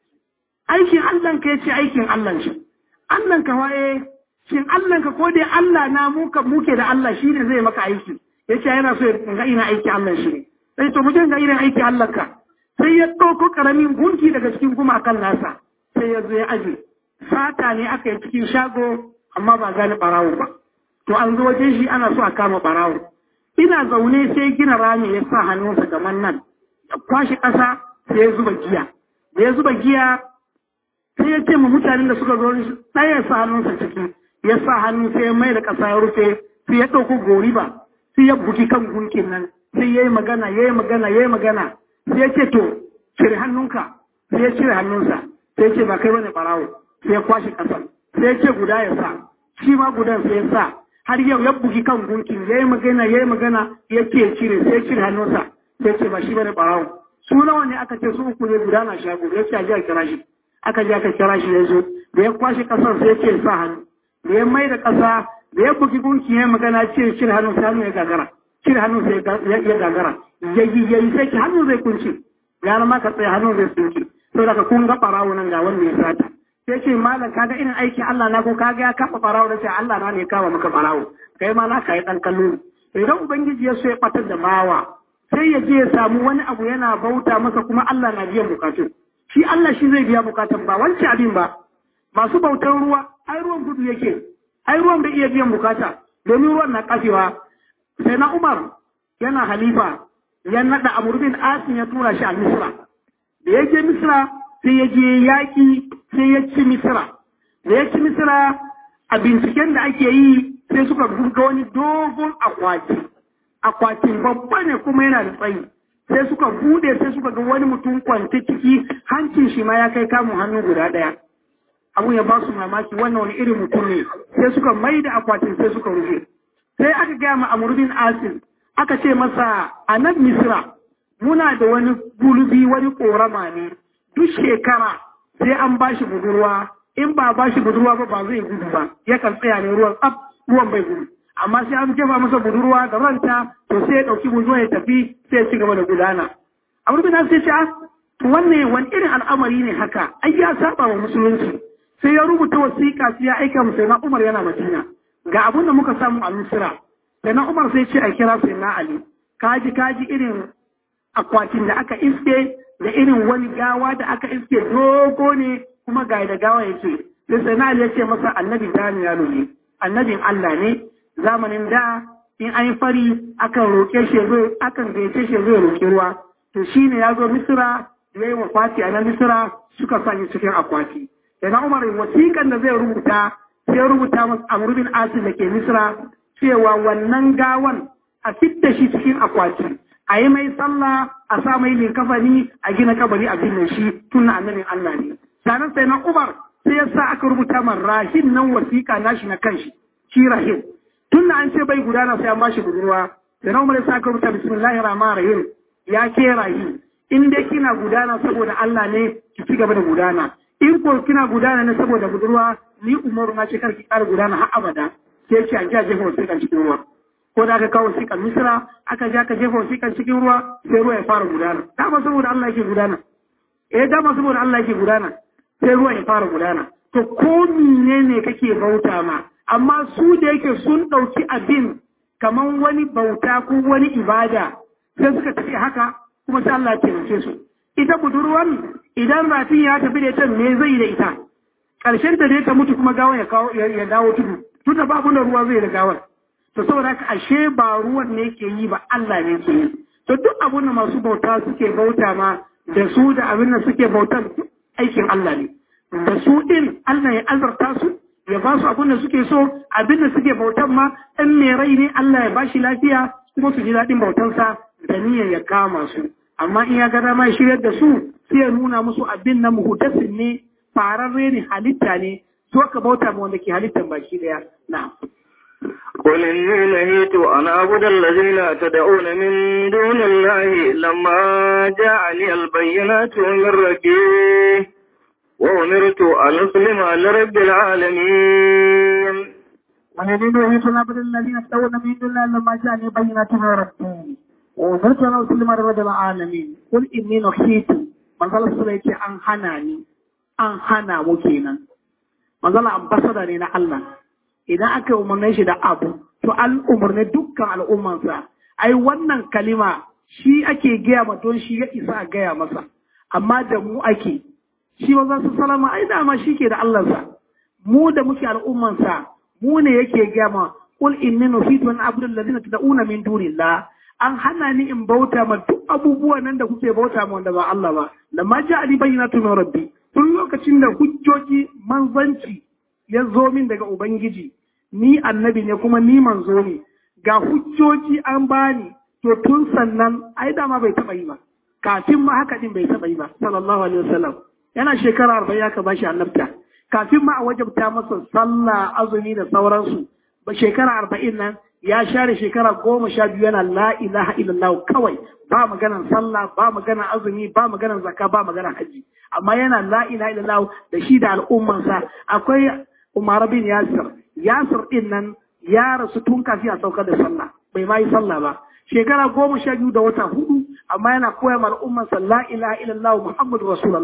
aikin Allah ka yace aikin Allah shi Allah ka waye shin Allah ka ko dai Allah na muka muke da Allah shi ne zai maka aiki yace yana so in ga ina aiki Allah shi ne sai to mutum ga irin aiki Allah ka sai ya ɗauko ƙaramin gunki daga cikin gumakan nasa sai ya zo ya aje fata ne aka yi cikin shago amma ba gani ɓarawo ba to an zo wajen shi ana so a kama ɓarawo ina zaune sai gina rami ya sa hannunsa gaman nan ya kwashe ƙasa sai ya zuba giya da ya zuba giya sai ya ce ma mutanen da suka zo ɗaya ya sa hannunsa ciki ya sa hannu sai ya mai da ƙasa ya rufe sai ya ɗauko goriba sai ya buki kan gunkin nan sai ya yi magana ya yi magana ya yi magana sai ya ce to cire hannunka sai ya cire hannunsa sai ya ce ba kai bane ɓarawo sai ya kwashe ƙasar sai ya ce guda ya sa shi ma gudan sai ya sa har yau ya bugi kan gunkin ya yi magana ya yi magana ya ce cire sai ya cire hannunsa sai ya ce ba shi bane ɓarawo su nawa ne aka ce su uku ne guda na shago ya ce a ji a kira shi aka je aka kira shi ya zo da ya kwashe ƙasar sai ya ce sa hannu da ya mai da ƙasa da ya bugi gunki ya magana cire cire hannun sai hannu ya gagara cire hannun sai ya gagara yayi yayi sai ki hannun zai kunce ya ma ka tsaye hannun zai tsinke to daga kun ga barawo nan ga wanda ya sata sai ce malam kaga irin aikin Allah na ko kaga ya kafa farawo da sai Allah na ne kama maka farawo kai ma na kai dan kallo idan ubangiji ya so ya batar da bawa sai ya je ya samu wani abu yana bauta masa kuma Allah na biyan bukatun shi Allah shi zai biya bukatun ba wancan abin ba masu bautan ruwa ai ruwan gudu yake ai ruwan bai iya biyan bukata domin ruwan na kafewa sai na Umar yana halifa ya nada Amr bin Asim ya tura shi a Misra da ya je Misra sai ya je yaƙi sai ya ci Misra da ya ci Misra a binciken da ake yi sai suka ga wani dogon akwati akwatin babba ne kuma yana da tsayi sai suka bude sai suka ga wani mutum kwance ciki hancin shi ma ya kai kamun hannu guda ɗaya abun ya ba su mamaki wannan wani irin mutum ne sai suka mai da akwatin sai suka rufe sai aka gaya ma amurbin asin aka ce masa a nan misra muna da wani gulubi wani korama ne duk shekara sai an ba shi budurwa in ba ba shi budurwa ba ba zai gudu ba yakan tsaya ne ruwan tsaf ruwan bai gudu amma sai an jefa masa budurwa da ranta to sai ya ɗauki budurwa ya tafi sai ya ci gaba da gudana amurbin asin sai ce to wannan wani irin al'amari ne haka ai ya saba wa musulunci sai ya rubuta wasiƙa sai ya aika mu sai na Umar yana Madina ga abin da muka samu a Misra sai na Umar sai ce a kira sai na Ali kaji kaji irin akwatin da aka iske da irin wani gawa da aka iske dogo ne kuma ga da gawa yake sai sai na Ali ya ce masa annabi Daniyalu ne annabin Allah ne zamanin da in an yi fari akan roƙe shi zo akan gaice shi zo roƙi ruwa to shine ya zo Misra ya yi wafati a nan Misra suka sanya cikin akwati Yana Umar wasiƙan da zai rubuta sai rubuta masa Amr bin Asim da ke Misra cewa wannan gawan a fitta shi cikin akwati a yi mai sallah a sa mai linkafani a gina kabari a binne shi tun na annabin Allah ne. Sannan sai na Umar sai ya sa aka rubuta man rahin nan wasiƙa nashi na kanshi shi rahin. Tun na an ce bai gudana sai an bashi budurwa. Sai na Umar ya sa aka rubuta bismillahir rahmanir rahim ya ke rahi in dai kina gudana saboda Allah ne ki ci gaba da gudana. in ko kina gudana ne saboda budurwa ni umaru na ce kar ki ƙara gudana har abada sai ki a ji a jefa wasiƙan cikin ruwa ko da aka kawo wasiƙan misira aka je aka jefa wasiƙan cikin ruwa sai ruwa ya fara gudana dama saboda Allah yake gudana eh dama saboda Allah yake gudana sai ruwa ya fara gudana to ko ne kake bauta ma amma su da yake sun ɗauki abin kaman wani bauta ko wani ibada sai suka tafi haka kuma sai Allah ya taimake su ita budurwan idan rafin ya tafi da ita me zai da ita ƙarshen ta dai ta mutu kuma gawan ya kawo ya dawo tudu tun da babu da ruwa zai da gawar to saboda haka ashe ba ruwan ne ke yi ba Allah ne ke yi to duk abin da masu bauta suke bauta ma da su da abin da suke bautan aikin Allah ne da su din Allah ya azarta su ya ba su abin da suke so abin da suke bautan ma ɗan mai rai ne Allah ya ba shi lafiya kuma su ji daɗin bautansa da niyyar ya kama su amma in ya ga dama ya shiryar da su sai ya nuna musu abin na muhdasin ne fararre ne halitta ne so ka bauta ma wanda ke halittan baki daya na قل إني نهيت أن أعبد الذين تدعون من دون الله لما جاءني البينات من ربي وأمرت أن أسلم لرب العالمين والذين نهيت أن أعبد الذين تدعون من دون الله لما جاءني بينات من ربي وأمرت أن أسلم لرب العالمين قل إني نهيت manzala sura yake an hana ni an hana mu kenan manzala ambasada ne na Allah idan aka umarne shi da abu to an umarne dukkan al'ummansa ai wannan kalima shi ake gaya ma don shi ya isa a gaya masa amma da mu ake shi manzon su salama ai dama shi ke da Allahnsa mu da muke al'ummansa mu ne yake gaya ma qul inni nufitu an abudu alladhina tad'una min dunillah an hana ni in bauta ma duk abubuwan nan da kuke bauta ma wanda ba Allah ba da ma ja ali bayyinatu min rabbi tun lokacin da hujjoji manzanci ya zo min daga ubangiji ni annabi ne kuma ni manzo ne ga hujjoji an bani to tun sannan ai dama bai taba yi ba kafin ma haka din bai taba yi ba sallallahu alaihi wasallam yana shekara arba'in aka bashi annabta kafin ma a wajabta masa sallah azumi da sauransu ba shekara arba'in nan ya share shekara goma sha biyu yana la ilaha illallah kawai ba maganan sallah ba maganan azumi ba maganan zakka ba maganan haji amma yana la ilaha illallah da shi da al'ummansa akwai Umar bin Yasir Yasir din nan ya rasu tun kafin a saukar da sallah bai ma yi sallah ba shekara goma sha biyu da wata hudu amma yana koya ma al'ummansa la ilaha illallah muhammadu rasulullah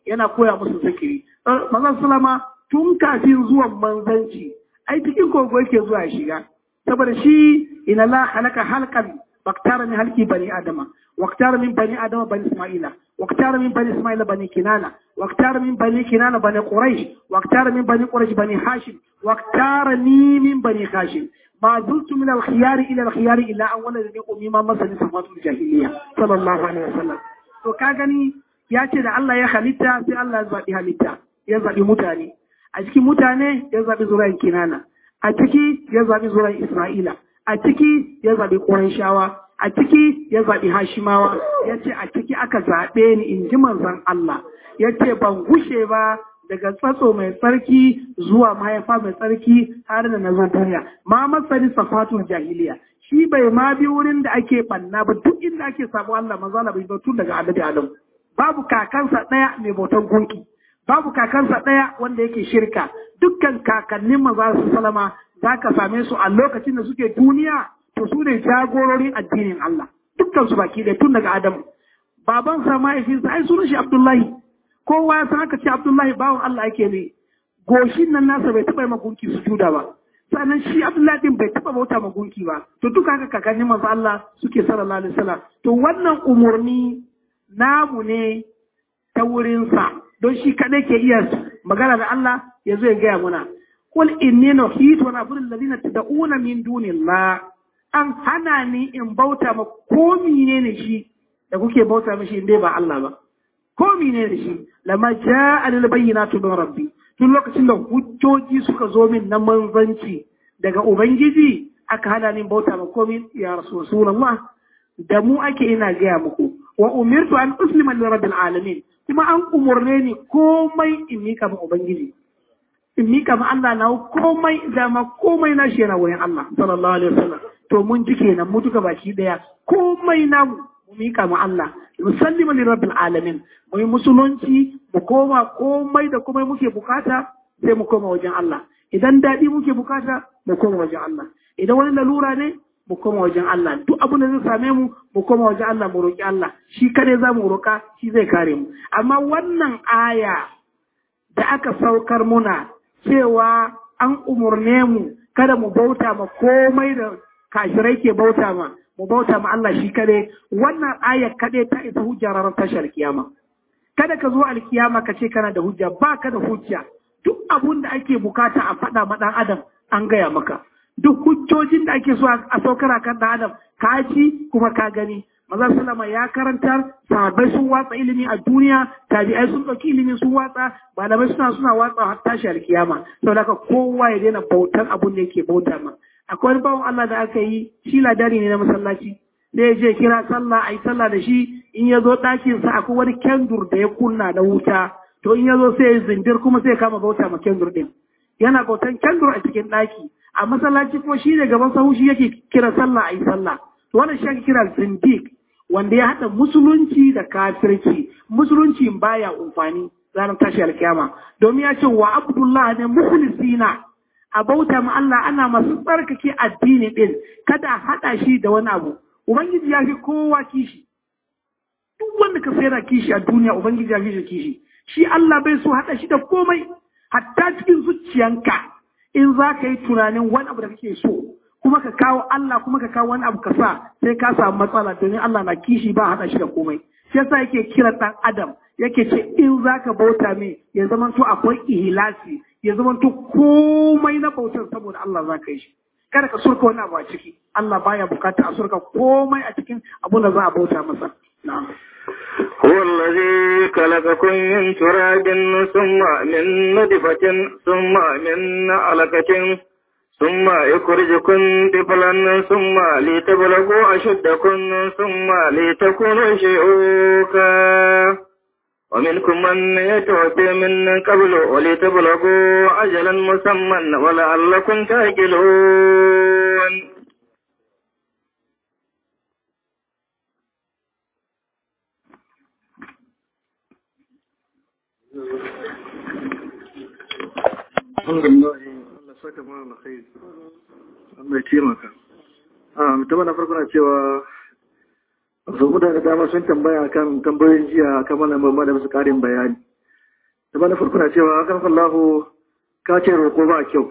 yana koya musu zikiri manzon sallama tun kafin zuwan manzanci ai cikin kogo yake zuwa shiga saboda shi ina la halaka halkan واختار من هلك بني آدم واختار من بني آدم بني إسماعيل واختار من بني إسماعيل بني كنانة واختار من بني كنانة بني قريش واختار من بني قريش بني هاشم واختارني من بني هاشم ما زلت من الخيار إلى الخيار إلا أولا الذي أميما مثل صفات الجاهلية صلى الله عليه وسلم to ka gani ya ce da Allah ya halitta sai Allah ya zaɓi halitta ya zaɓi mutane a cikin mutane ya zaɓi zuriyar kinana a ciki ya zaɓi zuriyar Isra'ila a ciki ya zaɓi shawa, a ciki ya zaɓi Hashimawa, ya ce a ciki aka zaɓe ni in ji manzon Allah, ya ce ban gushe ba daga tsatso mai tsarki zuwa mahaifa mai tsarki har da na zo duniya. Ma masani safatun jahiliya. Shi bai ma bi wurin da ake ɓanna ba duk inda ake samu Allah maza Allah bai tun daga annabi Adam. Babu kakansa ɗaya mai bautan gunki. Babu kakansa ɗaya wanda yake shirka. Dukkan kakannin maza su salama za ka same su a lokacin da suke duniya to su ne jagororin addinin Allah dukkan su baki da tun daga Adam baban sa mahaifinsa ai sunan shi Abdullahi kowa ya san aka ce Abdullahi bawan Allah yake ne goshin nan nasa bai taba magunki su juda ba sannan shi Abdullahi din bai taba bauta magunki ba to duka haka kakannin manzo Allah suke sallallahu alaihi wasallam to wannan umurni namu ne ta wurinsa don shi kadai ke iya magana da Allah ya zo ya gaya muna Kul inni nuhitu wa na'budu alladhina tad'una min dunillah an hana ni in bauta ma ko ne shi da kuke bauta mishi in dai ba Allah ba ko ne da shi lama ja'a lil bayyinatu min rabbi tun lokacin da hujjoji suka zo min na manzanci daga ubangiji aka hana ni bauta ma komai ya rasulullah da mu ake ina gaya muku wa umirtu an uslima li rabbil alamin kuma an umurne ni komai in mika ma ubangiji in mika ma Allah na komai da ma komai na shi yana wurin Allah sallallahu alaihi wasallam to mun ji kenan mu duka baki daya komai na mu mika ma Allah musallima li rabbil alamin mu yi musulunci mu koma komai da komai muke bukata sai mu koma wajen Allah idan daɗi muke bukata mu koma wajen Allah idan wani lalura ne mu koma wajen Allah duk abin da zai same mu mu koma wajen Allah mu roki Allah shi kadai za mu roka shi zai kare mu amma wannan aya da aka saukar muna cewa an umurne mu kada mu bauta ma komai da kashirai ke bauta ma mu bauta ma Allah shi kadai wannan aya kadai ta isa hujja ranar tashar kiyama kada ka zo alkiyama ka ce kana da hujja ba ka da hujja duk abun da ake bukata a faɗa ma ɗan adam an gaya maka duk hujjojin da ake so a saukar kan ɗan adam ka ci kuma ka gani maza salama ya karantar sahabbai sun watsa ilimi a duniya tabi'ai sun ɗauki ilimi sun watsa malamai suna suna watsa har tashi alkiyama saboda haka kowa ya daina bautar abun da yake bauta ma akwai wani bawan Allah da aka yi shi ladari ne na masallaci da ya je kira sallah a yi sallah da shi in ya zo ɗakinsa akwai wani kendur da ya kunna na wuta to in ya zo sai ya zindir kuma sai ya kama bauta ma kendur ɗin yana bautan kendur a cikin ɗaki a masallaci kuma shi ne gaban sahu shi yake kira sallah a yi sallah to wannan shi ake kira zindik wanda ya haɗa musulunci da kafirci musulunci baya amfani ranar tashi alkiyama domin ya ce wa abdullah ne mukhlisina a bauta ma Allah ana masu tsarkake addini ɗin kada a haɗa shi da wani abu ubangiji ya fi kowa kishi duk wanda ka sayar kishi a duniya ubangiji ya fi shi kishi shi Allah bai so haɗa shi da komai hatta cikin zuciyanka in za ka yi tunanin wani abu da kake so kuma ka kawo Allah kuma ka kawo wani abu ka sa sai ka samu matsala domin Allah na kishi ba haɗa shi da komai shi yasa yake kira ɗan adam yake ce in za ka bauta mai ya zama to akwai ihlasi ya zama to komai na bautar saboda Allah za ka yi shi kada ka surka wani abu a ciki Allah baya bukata a surka komai a cikin abun da za a bauta masa na'am هو الذي خلقكم من تراب ثم من نطفة ثم من علقة ثم يخرجكم طفلا ثم لتبلغوا أشدكم ثم لتكونوا شيوخا ومنكم من يتوفي من قبل ولتبلغوا أجلا مسمى ولعلكم تأكلون alhamdulillah Allah saka mana alkhairi Allah ya taimaka ah mutum na farko na cewa so mutane da dama sun tambaya kan tambayoyin jiya kan mana mamma da musu karin bayani da ba na farko na cewa akan sallahu ka ce roƙo ba kyau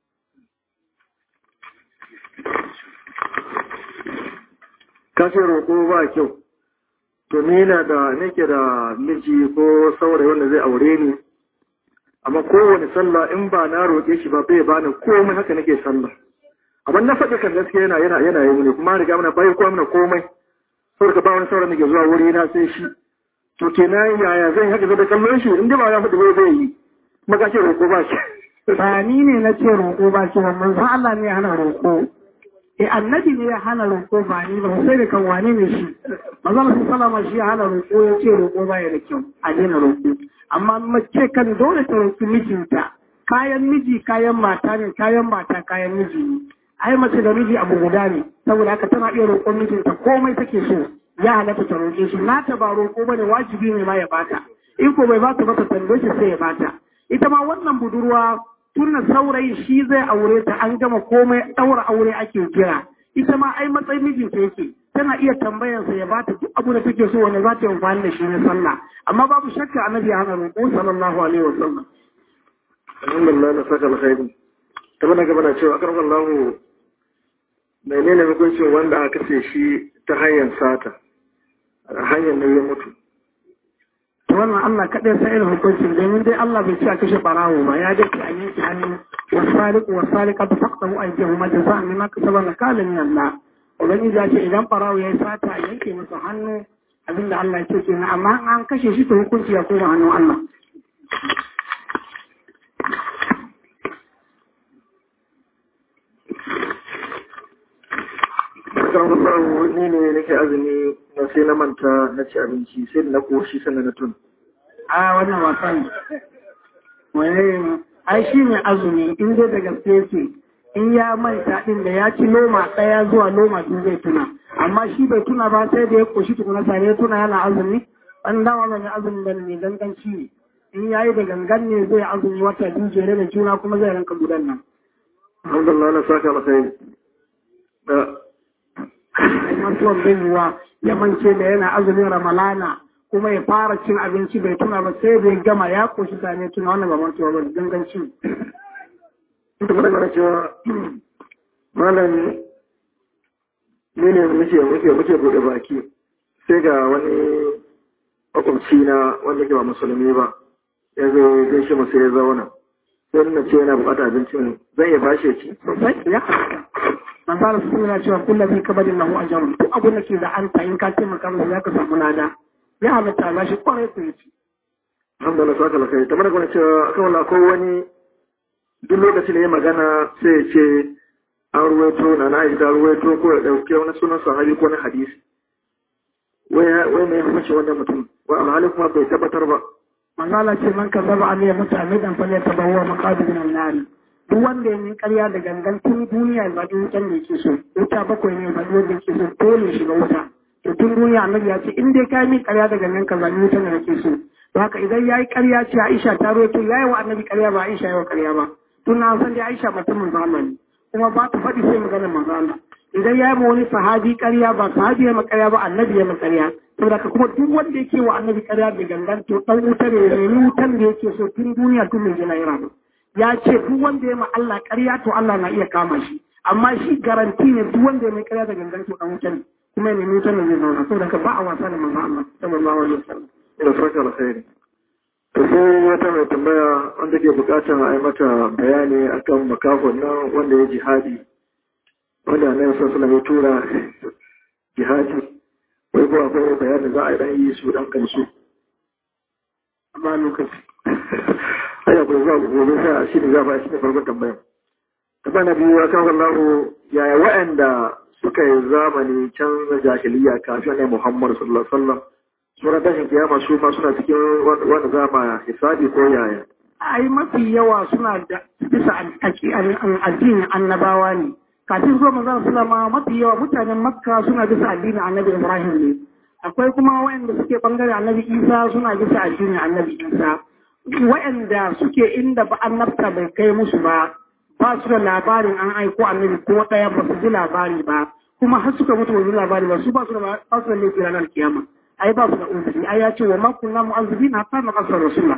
ka ce roƙo ba kyau to ni na da nake da miji ko saurayi wanda zai aure ni amma kowane sallah in ba na roƙe shi ba bai bani komai haka nake sallah amma na faɗi kan gaskiya yana yana yana yi mini kuma riga mana bai ko mana komai saboda ba wani sauran da ke zuwa wuri na sai shi to kenan yaya zan haka da kallon shi in dai ba ya faɗi ba zai yi kuma ka ce roƙo ba shi ba ni ne na ce roƙo ba shi ba manzon Allah ne ya hana roƙo eh annabi ne ya hana roƙo ba ni ba sai da kan wane ne shi manzon Allah sallama shi ya hana roƙo ya ce roƙo ba ya da kyau a daina roƙo amma mace kan dole ta roƙi mijinta kayan miji kayan mata ne kayan mata kayan miji ne ai mace da miji abu guda ne saboda haka tana iya roƙon mijinta komai take so ya halatta ta roƙe shi nata ba roƙo bane wajibi ne ma ya bata in ko bai bata ba ta tambaye shi sai ya bata ita ma wannan budurwa tunna saurayi shi zai aure ta an gama komai ɗaura aure ake kira ita ma ai matsayin mijinta yake tana iya tambayarsa ya bata duk abu da take so wanda za ta yi amfani da shi na sallah amma babu shakka annabi ya hana roƙo sallallahu alaihi wasallam alhamdulillah na saka alkhairi ta bana gaba na cewa akar Allah menene hukuncin wanda aka kashe shi ta hanyar sata hanyar ne ya mutu to wannan Allah kaɗai sa irin hukuncin domin dai Allah bai ce a kashe barawo ba ya dace a yanke hannu wasaliku wasalika ta fakta hu aikin ma jaza min ma kasaba na kala min Allah ubangiji ya ce idan barawo ya yi sata a yanke masa hannu abinda Allah ya ce kenan amma an kashe shi to hukunci ya koma hannun Allah kan Allah ni ne nake azumi na sai na manta na ci abinci sai da na koshi sannan na tun a wannan wasan wani ai shi ne azumi in dai da gaske yake in ya manta din da ya ci loma ɗaya zuwa loma biyu zai tuna amma shi bai tuna ba sai da ya koshi tukuna sare ya tuna yana azumi an dama ba mai azumi da ne ganganci ne in yayi da gangan ne zai azumi wata biyu jere da juna kuma zai ranka gudan nan alhamdulillah na saka alkhairi da ai mantuwan bai yiwa ya mance da yana azumin ramalana kuma ya fara cin abinci bai tuna ba sai bai gama ya koshi sane tuna wannan ba mantuwa ba ganganci ita kuma daga cewa malam ne ne muke muke muke bude baki sai ga wani makwabci na wanda ke ba musulmi ba ya zo gaishe mu sai ya zauna sai na ce yana bukata abincin zan iya bashe ci sosai ya halatta manzara su suna cewa kullum zai kabadin lahu a jarum duk abin da ke da an in ka taimaka masa za ka samu lada ya halatta ba shi kwarai ku yace alhamdulillah saka alkhairi kamar kuma cewa akan wala ko wani duk lokacin da ya magana sai ya ce an ruwaito na na aisha ruwaito ko ya dauke wani sunan sahabi ko na hadisi wai wai mai hukunci wannan mutum wa alhali kuma bai tabbatar ba manzala ce man kazzaba alayya mutamidan falyatabawwa maqadir min an-nar duk wanda ya min ƙarya da gangan tun duniya ba duk wutan da yake so wuta bakwai ne ba duk wanda yake so dole shiga wuta to tun duniya annabi ya ce in dai kai min ƙarya da gangan ka zabi wutan da yake so to haka idan yayi ƙarya ce Aisha ta roto yayi wa annabi ƙarya ba Aisha yayi wa ƙarya ba tun na san dai Aisha mutum manzo Allah ne kuma ba ta faɗi sai maganar manzo Allah idan yayi ma wani sahabi ƙarya ba sahabi ya ma ƙarya ba annabi ya ma ƙarya saboda ka kuma duk wanda yake wa annabi ƙarya da gangan to dan wuta ne ne wutan da yake so tun duniya tun mai jina ira ya ce duk wanda ya ma Allah ƙarya to Allah na iya kama shi amma shi garanti ne duk wanda ya mai ƙarya da gangan to dan wuta ne kuma ya nemi wutan da zai zauna saboda ka ba a wasa da manzo Allah sallallahu alaihi wasallam ina saka alkhairi to sai wata mai tambaya wanda ke bukatar a yi mata bayani akan makafon nan wanda ya jihadi wanda annabi sallallahu alaihi ya tura jihadi wai ko akwai bayanin za a yi dan yi su dan kansu ba lokaci ai akwai za ku gobe sai shi ne za ba shi ne farkon tambayar tambaya na biyu akan Allah yaya wa'anda suka yi zamani can jahiliya kafin annabi Muhammad sallallahu alaihi wasallam suna tashin kiyama su ma suna cikin wanda za ma hisabi ko yaya ai mafi yawa suna da bisa addinin annabawa ne kafin zuwa manzon sallama mafi yawa mutanen makka suna bisa addinin annabi ibrahim ne akwai kuma wayanda suke bangare annabi isa suna bisa addinin annabi isa wayanda suke inda ba annabta bai kai musu ba ba su da labarin an aiko annabi ko daya ba su ji labari ba kuma har suka mutu ba su labari ba su ba su da ba su da laifi ranar kiyama ai ba su da uzuri ai ya ce wa ma kunna mu'azzibina hatta na qasar rasulullah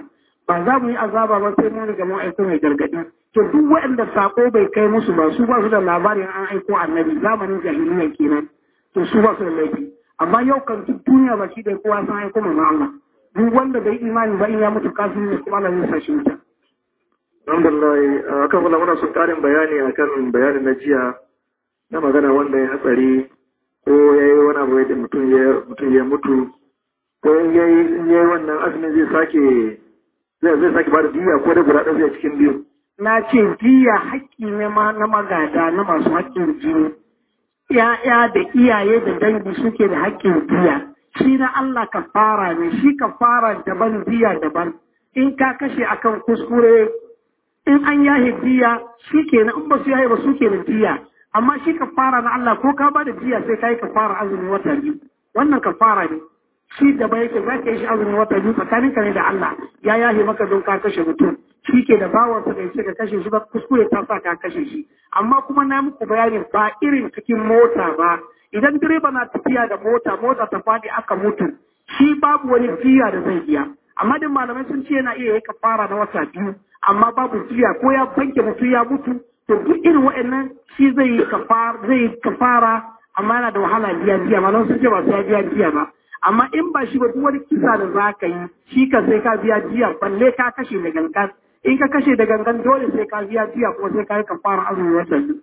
ba za mu yi azaba ba sai mun riga mun aiko mai gargadi to duk waɗanda sako bai kai musu ba su ba su da labarin an aiko annabi zamanin jahiliya kenan to su ba su da laifi amma yau kan duk duniya ba shi da kowa san aiko mai Allah duk wanda bai imani ba in ya mutu kafin ne kuma Allah zai sa shi wuta alhamdulillah akan wala muna son karin bayani akan bayanin na jiya na magana wanda ya hatsari ko ya yi wani abu da mutum ya mutu ko ya yi wannan azumin zai sake zai sake ba da diya ko da guda ɗaya zai cikin biyu na ce diya haƙƙi ne ma na magada na masu haƙƙin jini ‘ya'ya da iyaye da dangi suke da haƙƙin diya shi na Allah ka fara ne shi ka fara daban diya daban in ka kashe akan kuskure in an yahe diya shi ke in ba su yahe ba su ke da diya amma shi ka fara na Allah ko ka ba da diya sai ka yi ka fara azumin wata biyu wannan ka fara ne shi gaba yake za ka yi shi azumin wata biyu tsakanin ka ne da Allah ya yahe maka don ka kashe mutum shi ke da bawansa da yake ka kashe shi ba kuskure ta sa ka kashe shi amma kuma na muku bayanin ba irin cikin mota ba idan direba na tafiya da mota mota ta faɗi aka mutu shi babu wani jiya da zai biya amma din malamai sun ce yana iya yi kafara na wata biyu amma babu jiya ko ya banke mutum ya mutu to duk irin waɗannan shi zai yi kafara zai yi kafara amma yana da wahala biya biya malamai sun ce ba su ya biya biya ba amma in ba shi ba duk wani kisa da za ka yi shi ka sai ka biya jiya balle ka kashe da gangan in ka kashe da gangan dole sai ka biya jiya kuma sai ka yi kafara azumin wata biyu.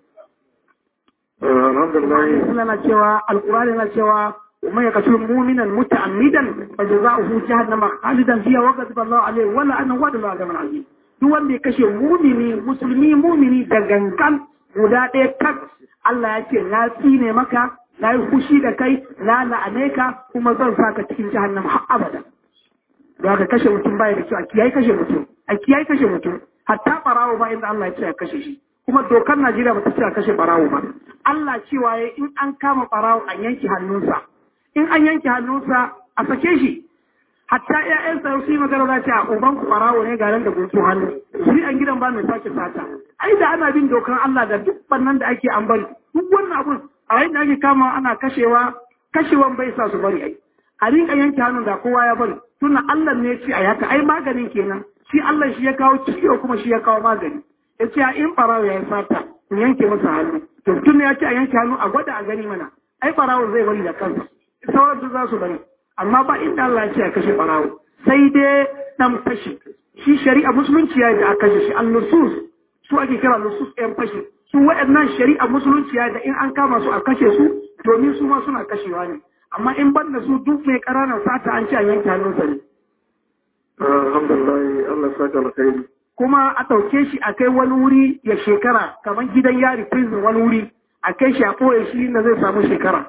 alhamdulillah Allah na cewa alqur'ani na cewa ومن يقتل مؤمنا متعمدا فجزاؤه جهنم خالدا فيها وغضب الله عليه ولا انه وعد الله عذاب عظيم duk wanda ya kashe mumini musulmi mumini da gangan guda ɗaya tak Allah ya ce na tsine maka na yi fushi da kai na la'ane ka kuma zan saka cikin jahannama har abada da ka kashe mutum baya da kyau a kiyaye kashe mutum a kiyaye kashe mutum hatta barawo ba inda Allah ya ce a kashe shi kuma dokar Najeriya ba ta ce a kashe barawo ba Allah cewa ya in an kama barawo a yanke hannunsa in an yanke hannunsa a sake shi hatta ƴaƴansa su yi magana za ta uban ku barawo ne ga nan da guntu hannu shi an gidan ba mai sake sata ai da ana bin dokar Allah da duk bannan da ake an bari duk wannan abun a yayin da ake kama ana kashewa kashewan bai sa su bari ai a rinka yanke hannun da kowa ya bari tunda Allah ne ya ce a yaka ai maganin kenan shi Allah shi ya kawo ciwo kuma shi ya kawo magani ya ce in barawo ya yi sata ku yanke masa hannu to tun ya ce a yanke hannu a gwada a gani mana ai barawo zai bari da kansa sauran su za su bari amma ba inda Allah ya ce a kashe barawo sai dai dan fashi shi shari'a musulunci ya da a kashe shi al-nusus su ake kira nusus ɗayan fashi su waɗannan shari'a musulunci ya da in an kama su a kashe su domin su ma suna kashewa ne amma in ban da su duk mai ƙaranar sata an ce a yanke hannunsa ne alhamdulillah Allah saka alkhairi kuma a ɗauke shi a kai wani wuri ya shekara kamar gidan yari prison wani wuri a kai shi a ɓoye shi na zai samu shekara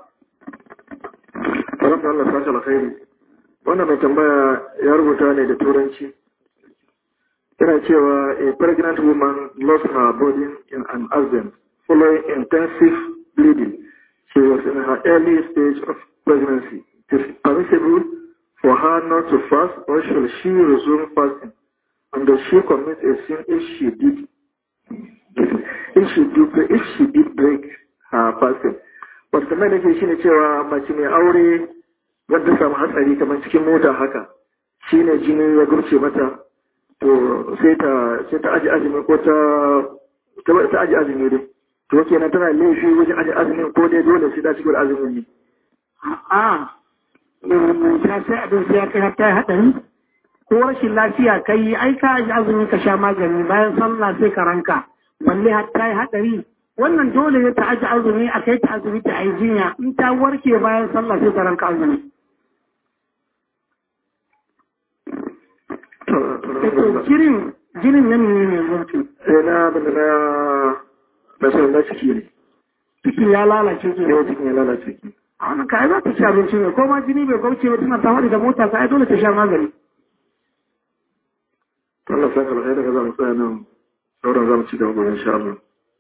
Rabbi Allah saka alkhairi wannan mai tambaya ya rubuta ne da turanci yana cewa a pregnant woman lost her body in an accident following intensive bleeding she was in her early stage of pregnancy it is permissible for her not to fast or shall she resume fasting and does she commit a sin if she did if she did if she did break her fasting wasu kamar da ke shi ne cewa mace mai aure wadda samu hatsari kamar cikin mota haka shi ne jini ya gurce mata to sai ta sai ta aji azumi ko ta ta aji azumi dai to kenan tana laifi wajen aji azumin ko dai dole sai ta ci gaba azumin ne a ta sai abin sai ya kai har ta yi haɗari ko rashin lafiya kai ai ka aji azumi ka sha magani bayan sallah sai ka ranka balle har ta yi haɗari wannan dole ne ta aji azumi a kai ta azumi ta yi jinya in ta warke bayan sallah sai ta ranka azumi jinin jinin nan ne ne mutu sai na abin da na na son na ciki ne ciki ya lalace ke ne cikin ya lalace ki a wannan kai za ta ci abinci ne ko ma jini bai gauce ba tana ta da mota ka ai dole ta sha magani Allah saka alkhairi daga zamu tsaya nan sauran zamu ci gaba insha Allah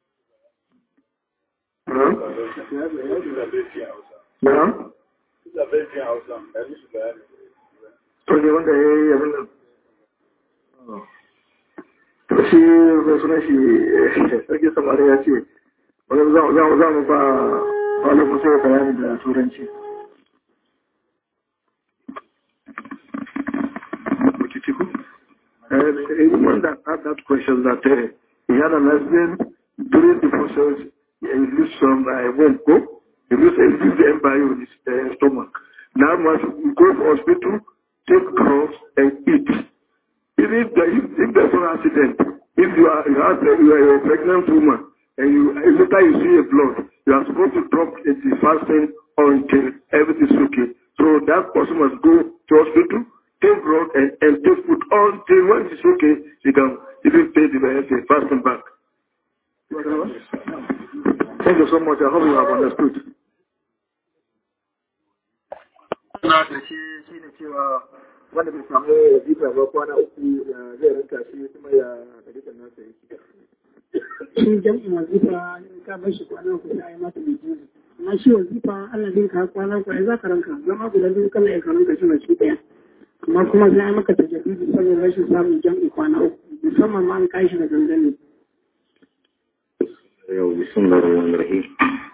Na'am? To ne wanda ya yi abin nan. To shi mai suna shi sarki samari ya ce, wani za mu ba wani musu ya bayani da turanci. And a woman that had that question that uh, he had an accident during the process, he used some uh, womb go, he used, he used the embryo in his uh, stomach. Now must go to hospital, take drugs and eat. Even if, the, if, if there's an accident, if you are, you, have, you are a pregnant woman and you, later you see a blood, you are supposed to drop the fasting until everything is okay. So that person must go to hospital, take blood and, and take food until when it's okay, she can even pay the uh, fasting back. Thank you so much. I hope you have understood. Na da shi shi ne cewa wanda bai samu wazifa ba kwana uku ya zai rinka shi kuma ya dalilan nasa yake. shi jam'in wazifa in ka bar shi kwana ku sai mata mai jiya amma shi wazifa Allah zai ka kwana ku ai za ka ranka zama guda biyu kana ya ranka shi na shi daya amma kuma sai ai maka tajaddidi saboda rashin samun jam'i kwana uku musamman ma an kai shi da gangane yau bismillahir rahmanir rahim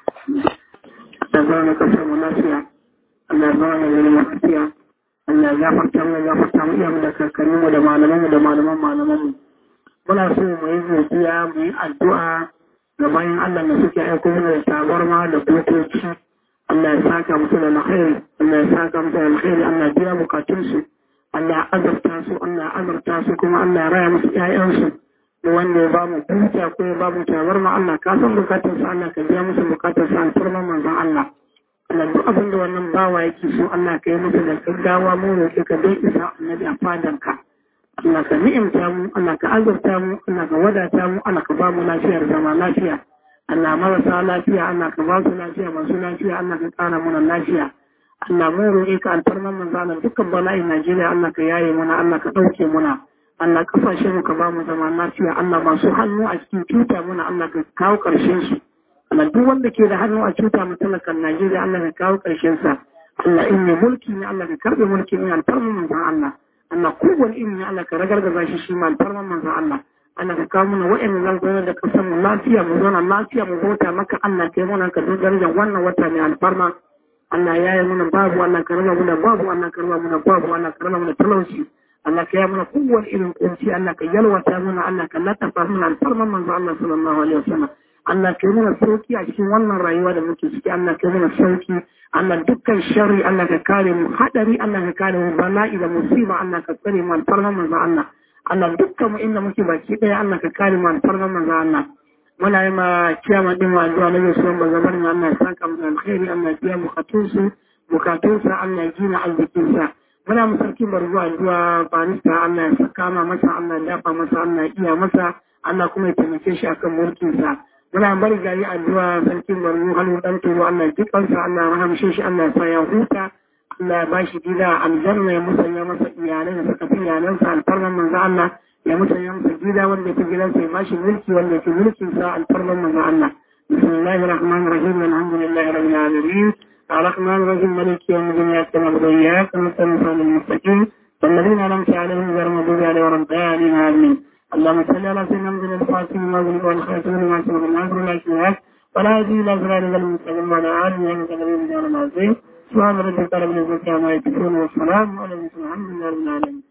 da zama ka samu lafiya Allah zama ya zama lafiya Allah ya farta mu ya farta mu iyamu da kakanninmu da malamanmu da malaman malamanmu muna so mu yi godiya mu yi addu'a ga bayan Allah da suke aiko mana da tabarma da butoci Allah ya saka musu da alkhairi Allah ya saka musu da alkhairi Allah ya biya bukatunsu Allah ya azurta su Allah ya azurta su kuma Allah ya raya musu ƴaƴansu da wanda ya ba mu buta ko ya ba mu tabarma Allah ka san bukatunsu Allah ka biya musu bukatunsu an turman manzon Allah Allah duk abin da wannan bawa yake so Allah ka yi musu da gaggawa mu roƙe ka dai isa annabi a fadanka. Allah ka ni'imta mu, Allah ka azurta mu, Allah ka wadata mu, Allah ka ba mu lafiyar zama lafiya. Allah marasa lafiya, Allah ka ba su lafiya masu lafiya, Allah ka ƙara mana lafiya. Allah mun roƙe ka alfarman manzo Allah dukkan bala'in Najeriya Allah ka yaye muna, Allah ka ɗauke muna. Allah kasashen mu ka ba mu zama lafiya, Allah masu hannu a cikin cuta muna, Allah ka kawo ƙarshen su. Allah duk wanda ke da hannu a cuta mu talakan Najeriya Allah ka kawo ƙarshen sa. Allah in ne mulki ne Allah ka karɓe mulki ne alfarman manzon Allah. Allah kowane ilimi Allah ka ragargaza shi shi ma alfarman manzon Allah. Allah ka kawo mana wa'annan zan zauna da ƙasar mu lafiya mu zauna lafiya mu bauta maka Allah ka yi mana ka dogara da wannan wata mai alfarma. Allah ya yi mana babu Allah ka raba mana babu Allah ka raba mana babu Allah ka raba mana talauci. Allah ka yi mana kowane irin kunci Allah ka yalwata mana Allah ka latafa mana alfarman manzon Allah sallallahu alaihi wasallam. Allah ka yi mana sauki a cikin wannan rayuwa da muke ciki Allah ka yi mana sauki Allah dukkan sharri Allah ka kare mu hadari Allah ka kare mu bala'i da musiba Allah ka tsare mu alfarman manzo Allah Allah dukkan mu inda muke baki daya Allah ka kare mu alfarman manzo Allah muna yi ma kiyama din wa addu'a na Yesu ba zabar mu Allah ya saka mu alkhairi Allah ya biya bukatunsu bukatunsa Allah ya gina arzikinsa muna mu sarki barzuwa addu'a barista Allah ya saka ma masa Allah ya dafa masa Allah ya iya masa Allah kuma ya taimake shi akan mulkinsa muna bari gari addu'a sarkin barno hannu dan turo Allah ya jikansa Allah ya rahamshe shi Allah ya sa ya huta Allah ya bashi gida aljanna ya musanya masa iyalai da suka fi iyalansa alfarman manzo Allah ya musanya masa gida wanda ya fi gidansa ya bashi mulki wanda ya fi mulkin sa alfarman manzo Allah bismillahir rahmanir rahim alhamdulillahi rabbil alamin الرحمن الرحيم مالك يوم الدين اياك نعبد واياك نستعين صراط المستقيم والذين انعمت عليهم غير المغضوب عليهم ولا الضالين امين اللهم صل على سيدنا محمد الفاتح المغلوب والخاتم لما سبق الناصر والاشواك ولا يجي الى صراط المستقيم وعلى اله وصحبه وسلم العظيم سبحان ربك رب العزه عما يصفون والسلام على المرسلين الحمد لله رب العالمين